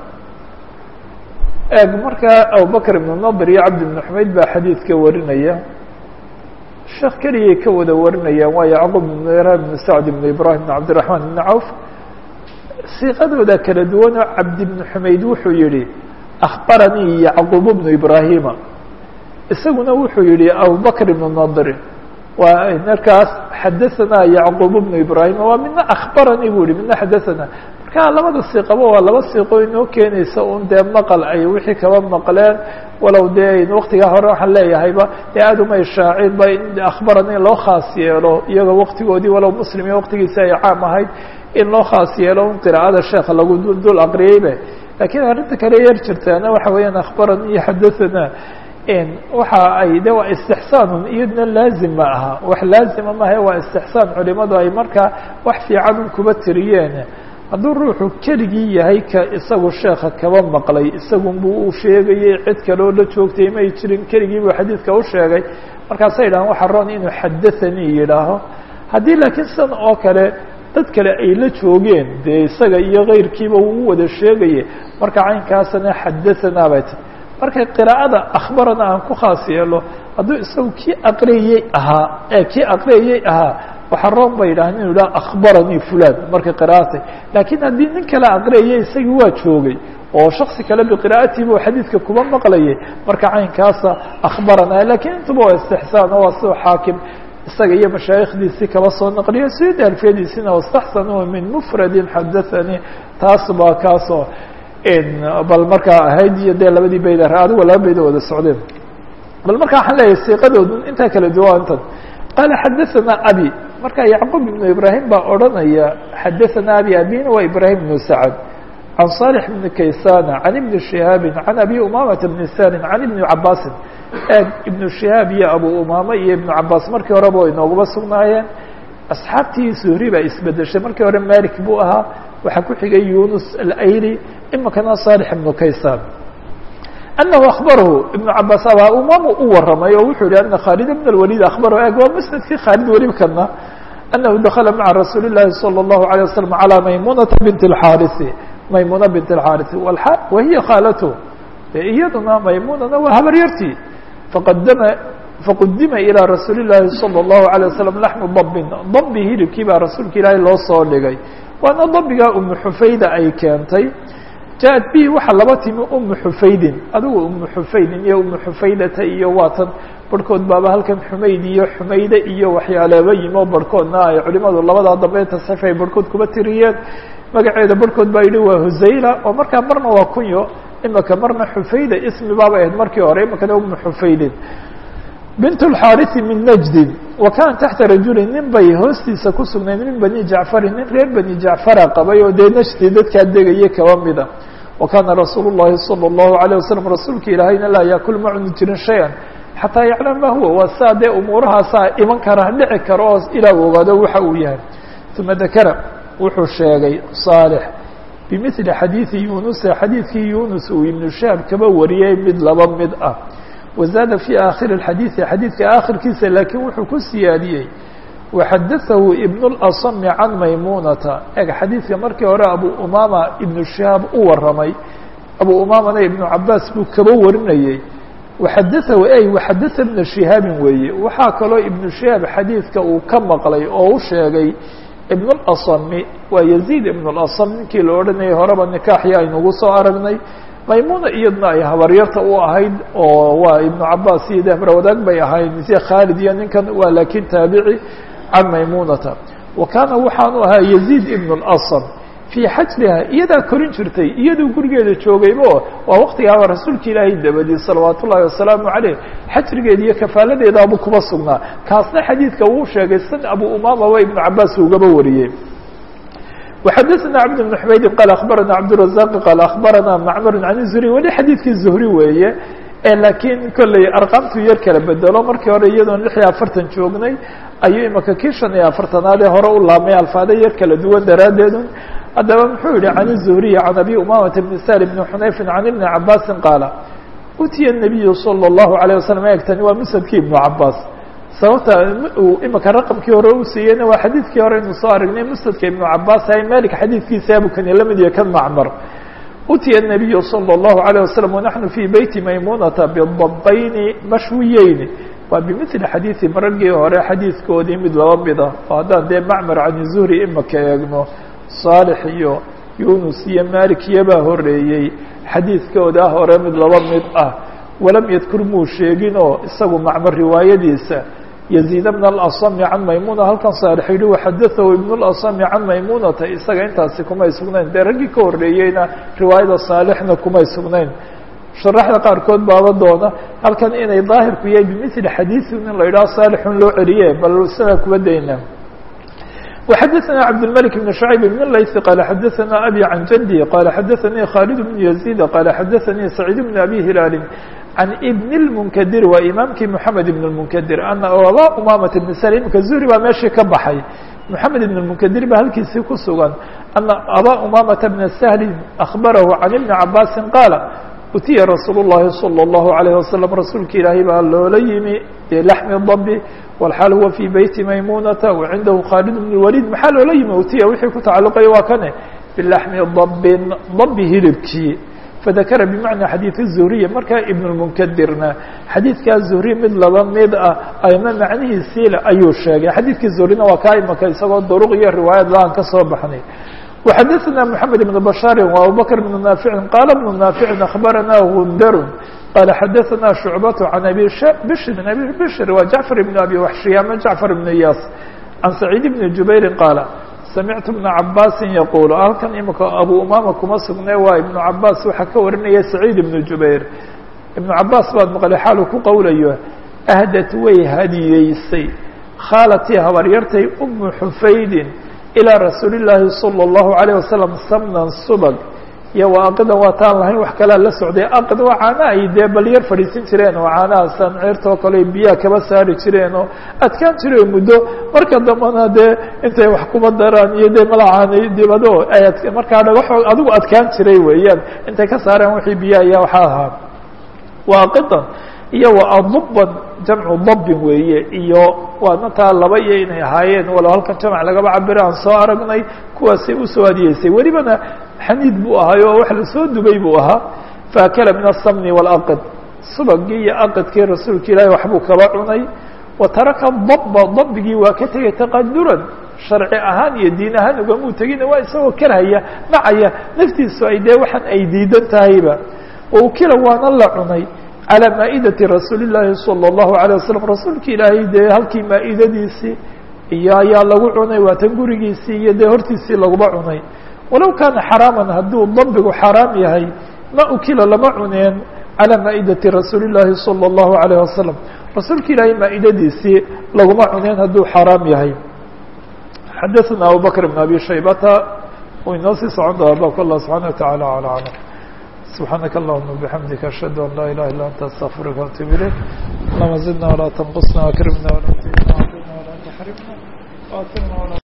eg markaa abu bكر بن النضر iyo cبد بن حmayd baa xadيidka warinaya sheekh keligay ka wada warinayaan waa يعقوب بن إبراهيم بن سعد بن إبراهيم بن عبدالرحمن بن عوف siiqadooda kala duwan oo cabdi bnu xumayd wuxuu yihi akhbaranii yacquub bnu ibraahima isaguna wuxuu yihi abubakr ibnu nadri waa markaas xadahanaa yacquub bnu ibraahima waa midna akhbaranii buu yihi midna xadahanaa marka labada siiqaba waa laba siiqo inoo keenaysa un dee maqal ay wixii kaba maqleen walow dee waktigaa hore waxaan leeyahayba dee aada uma ishaacin ba in akhbaranii loo khaas yeelo iyaga waktigoodii walow muslim iyo waktigiisi ay caam ahayd in loo khaas yeelo un qiraa'ada sheekha lagu dul aqriyeybe lakiin arrinta kale yar jirtaana waxa weeyaan akhbarani iyo xadathana waxa ay de waa istixsaanun iyadna laazim ma aha wax laazima maaha waa istixsaan culimadu ay markaa wax fiican un kuba tiriyeen hadduu ruuxu keligii yahay ka isagu sheekha kaba maqlay isagun buu u sheegayey cid kaloo la joogtay may jirin keligii buu xadiidka u sheegay markaasay yidhahaan waxa roon inuu xadathanii yidhaaho haddii laakiin sidan oo kale dad kale ay la joogeen dee isaga iyo kayrkiiba uu wada sheegaye marka caynkaasana xadahanaa bay tahy marka qiraa'ada akhbarana aan ku khaas yeelo hadduu isagu kii aqriyey ahaa ee kii aqriyayey ahaa waxaa roon ba yidhaha inu yidhaha akhbaranii fulan markay qira'atay laakiin haddii nin kale aqriyayey isagii waa joogay oo shaksi kale biqira'atiiba xadiidka kuba maqlayay marka caynkaasa akhbarana lakiin intuba waa istixsaan oo waa sidoo xaakim isaga iyo mashaayikdiisii kaba soo naqliyo sida alfiyadiisina wastaxsanuu min mufradin xadathanii taas baa kaasoo bal markaa ahayd iyo dee labadii bayd adigo laba bayda wada socdeen bal marka waxaan leeyahay siiqadoodu intaa kala duwantan qaala xadaثana abi marka yacquub ibnu ibraahim baa odranaya xadaثana abi abina waa ibrahim ibnu sacad can صالح بn kaysana can ibni شihaabi can abi umamata bni sarin can ibni cabaasin eeg ibnu shihaab iyo abu umama iyo ibnu cabaas markii horeba way nooguma sugnaayeen asxaabtii zuhri baa isbedeshay markii hore malik buu ahaa waxaa ku xigay yunus alayli imikana صالح ibnu kaysan أنه أخبره iبن cabاs abaa umam u waramay oo wuxuu yihi أن khالد بن الوليد أخبره eg waa msندkii khالد welibkana أنه دخلa mعa رasuuل اللahi صلى الله عليه وسلم على maymuنaةa بنت الحاrث maymuna بنت الحاrث وهiy khاalته iyaduna maymunana waa habaryartii faqadama faqudima ilىa rasuuli الlahi صلى الlaهu عليه وسلم لحم ضبin ضbi hilibkii baa rasuulka ilaahay loo soo dhigay waana ضbigaa umu xufayda ay keentay jaءad bi waxaa laba timi umu xufaydin adigu umu xufaydin iyo umu xufaydata iyo waatan barhkood baaba halkan xumayd iyo xumayde iyo waxyaaleeba yimo barhkoodna ay culimadu labadaa dambe tasxiif ay barhkood kuba tiriyeen magaceeda barhkood baa yidhi waa husayla oo markaa marna waa kunyo imika marna xufayda ismi baaba ahayd markii hore imikana umu xufaydin bint اxaariثi min najdin wa kana taxta rajuli nin bay hoostiisa ku sugnayd min bani jacfarin nin reer bani jacfara qabay oo dee najdi dadkaa degaya kaba mida wa kana rasuul الlahi salى الlahu عalيه wasalam rasuulka ilaahayna laa yaakul ma cuni jirin shaya xataa yaclam ma huwa waa saa dee umuurahaasaa iman kara dhici karo oo ilaa ogaado waxa uu yahay uma dakara wuxuu sheegay صaalح bimili xadiiثi yunusa xadiidkii yunus uu ibnu shaab kaba wariyey mid laba mid ah wazaada fii aakhiri اxadiiثi xadiidka aakhirkiisa laakiin wuxuu ku siyaadiyey waxadaثahu ibn اlasmi can maymunata eg xadiidka markii hore abu umama ibnu shihaab u waramay abu umamana ibnu cabaas buu kaba warinayey waxadaثahu ey waxadaثa ibna shihaabin weeye waxaa kaloo ibnu shihaab xadiidka uu ka maqlay oo u sheegay ibn اlasmi waa yaziid ibn اlasm ninkii la odhanayay horeba nikaaxii aynugu soo aragnay maymuna iyadna ay habaryarta u ahayd oo waa ibnu cabaas iyo dehmar wadaag bay ahayd mise khaalid iyo ninkan waa laakiin taabici can maymunata wa kaana waxaanu ahaa yaziid ibn اlasm fii xajriha iyadaa korin jirtay iyaduu gurigeeda joogaybo waa waktigaaba rasuulka ilaahay dabadii salawaat ullahi wasalaamu caleyh xajrigeeda iyo kafaaladeedaabu kuma sugnaa kaasna xadiidka uu sheegay san abu umamaba ibnu cabaas ugaba wariyey وxadثna cبد بن حmaydi qال أخbarana cبدالرaزاq qال أخbarana mcmr عan الزهري weli xadiidkii زهri weeye lakiin kolley arqaamtu yar kala bedelo markii hore iyadoon lix iyo afartan joognay ayuu imika kii shan iyo afartanaad ee hore u laabmay alfaado yar kala duwan daraaddeedu haddaba muxuu yihi can الزهriي عan abi umamةa بn sal بn xunayfi عan iبni cabasi qaala utiya النabiyu slى الlahu عalيه waslم egtani waa msdkii iبnu cabaas sababta uu imika raqamkii hore u siiyeyna waa xadiidkii hore aynu soo aragnay musnadka ibnu cabaas hay malik xadiidkiisa abukani la mid iyo kan macmar utiya الnabiyu salى الlahu عalيه wasalam wanaxnu fii beyti maymunata bidabayni mashwiyeyni waa bimili xadiidi marargii hore xadiidkoodii mid laba mid ah oo haddaan dee macmar can zuhri imika eegno saalix iyo yunus iyo malik iyobaa horeeyey xadiidkooda hore mid laba mid ah walam yadkur muu sheeginoo isagu macmar riwaayadiisa yaziid bn اlasmi can maymuna halkan saalix yihi waxadaahu ibn اlasmi can maymunata isaga intaasi kumay sugnayn dee raggii ka horeeyeyna riwaayada saalixna kumay sugnayn sharaxda qaarkood baaba doona halkan inay daahirku yahay bimili xadiiثi in la yidhaho saalixun loo celiye bal sidaa kuba dayna وxadثna cبدالملك بن شhعيب بن layث qال xadثna أbي عن جندي qال xadثnي khالد بن يزيد qال xadثnي سعيد بن أbي هiلاaل عن بن المنkdir waa imaamkii محamed بن المنkdir أن abا umamة بن sل imika zuhri baa meeshii ka baxay محamed بن المنkdir ba halkiisii ku sugan أنa abا umamة بن سهل أخبره عن iبن cabاsi qاaل utiya rasuul الlahi salى الlahu عalيه wasalam rasuulka ilaahay baa loola yimi bilaxmi dabi walxaal huwa fii beyti maymunata wacindahu khaalid bn waliid maxaa loola yimi utiya wixii ku tacalluqaya waa kane bilaxmi dabin dabi hilibkii fadakara bimacna xadiid الzuhriya markaa ibn اlmunkadirna xadiidkaa zuhri mid laba mid ah ama macnihiisiile ayuu sheegay xadiidkii zuhrina waa kaa imaka isagoo duruq iyo riwaayad la-aan ka soo baxnay وxadثna محamed بن بشhاr وabubكر بن ناaفع qال بن ناaفع أخبرnا غندr qال xadثna شhuعبة عن أbي bشr أbي bشr wa جعفر بن أbي وحشي ama جعفر بن yاs عن سعيد بن جuبير qاaل سمعت بن عabاsi يقول halkan imika أbو umama kuma sugne waa iبن cabاs waxaa ka warinaya سعيد بن جuبير iبن cabاs baad mqلay xaalu ku qowlayo أhdت way hadiyeysay khاalتي habaryartay أم حufaydin ilىa rasuuli الlaahi salى الlahu عalيه wasalam samnan subag iyo waa aqidan waa taan lahayn wax kalea la socday aqid waa caana ay dee bal yar fadhiisin jireen oo caanahaasaan ceertoo kale biyaha kaba saari jireen oo adkaan jireen muddo marka dambana dee intay wax kuba daraan iyo dee malacaanay dibado ay markaa dhagaxoo adigu adkaan jiray weeyaan intay ka saareen wixii biyaha ayaa waxaa ahaa waa aqidan iyo wa aduban jamcu dabbin weeye iyo waadna taa laba iyo inay ahaayeen walow halkan jamc lagaba cabiro aan soo aragnay kuwaasay usoo hadiyeysay welibana xaniid buu ahaay oo wax lasoo dubay buu ahaa faakala min aلsamni wاlaqid subagii iyo aqidkii rasuulka ilaahi waxbuu kaba cunay wa taraka daba dabigii waa ka tegay taqaduran sharci ahaan iyo diin ahaan ugamuu tegina waa isagoo karhaya nacaya naftiisu ay dee waxaan ay diidan tahayba waukila waana la cunay calى maa'idati rasuuli الlaahi salى الlahu عalيه wasalam rasuulka ilaahay dee halkii maa'idadiisii iyo ayaa lagu cunay waa tan gurigiisii iyo dee hortiisii laguba cunay walow kaana xaraaman hadduu dabigu xaraam yahay ma ukila lama cuneen calى maa'idati rasuuli الlaahi salى الlahu عalيه wasalam rasuulka ilaahay maa'idadiisii laguma cuneen hadduu xaraam yahay xadaثna abubakr بn abi shaybata uu inoo sii socon doona baabka allah subحaana wataعalى alى aclam سبحانك اللهم وبحمدك أشهد أن لا إله إلا أنت أستغفرك وأتوب إليك اللهم زدنا ولا تنقصنا وأكرمنا ولا تهنا وعافنا ولا تحرمنا وآثرنا ولا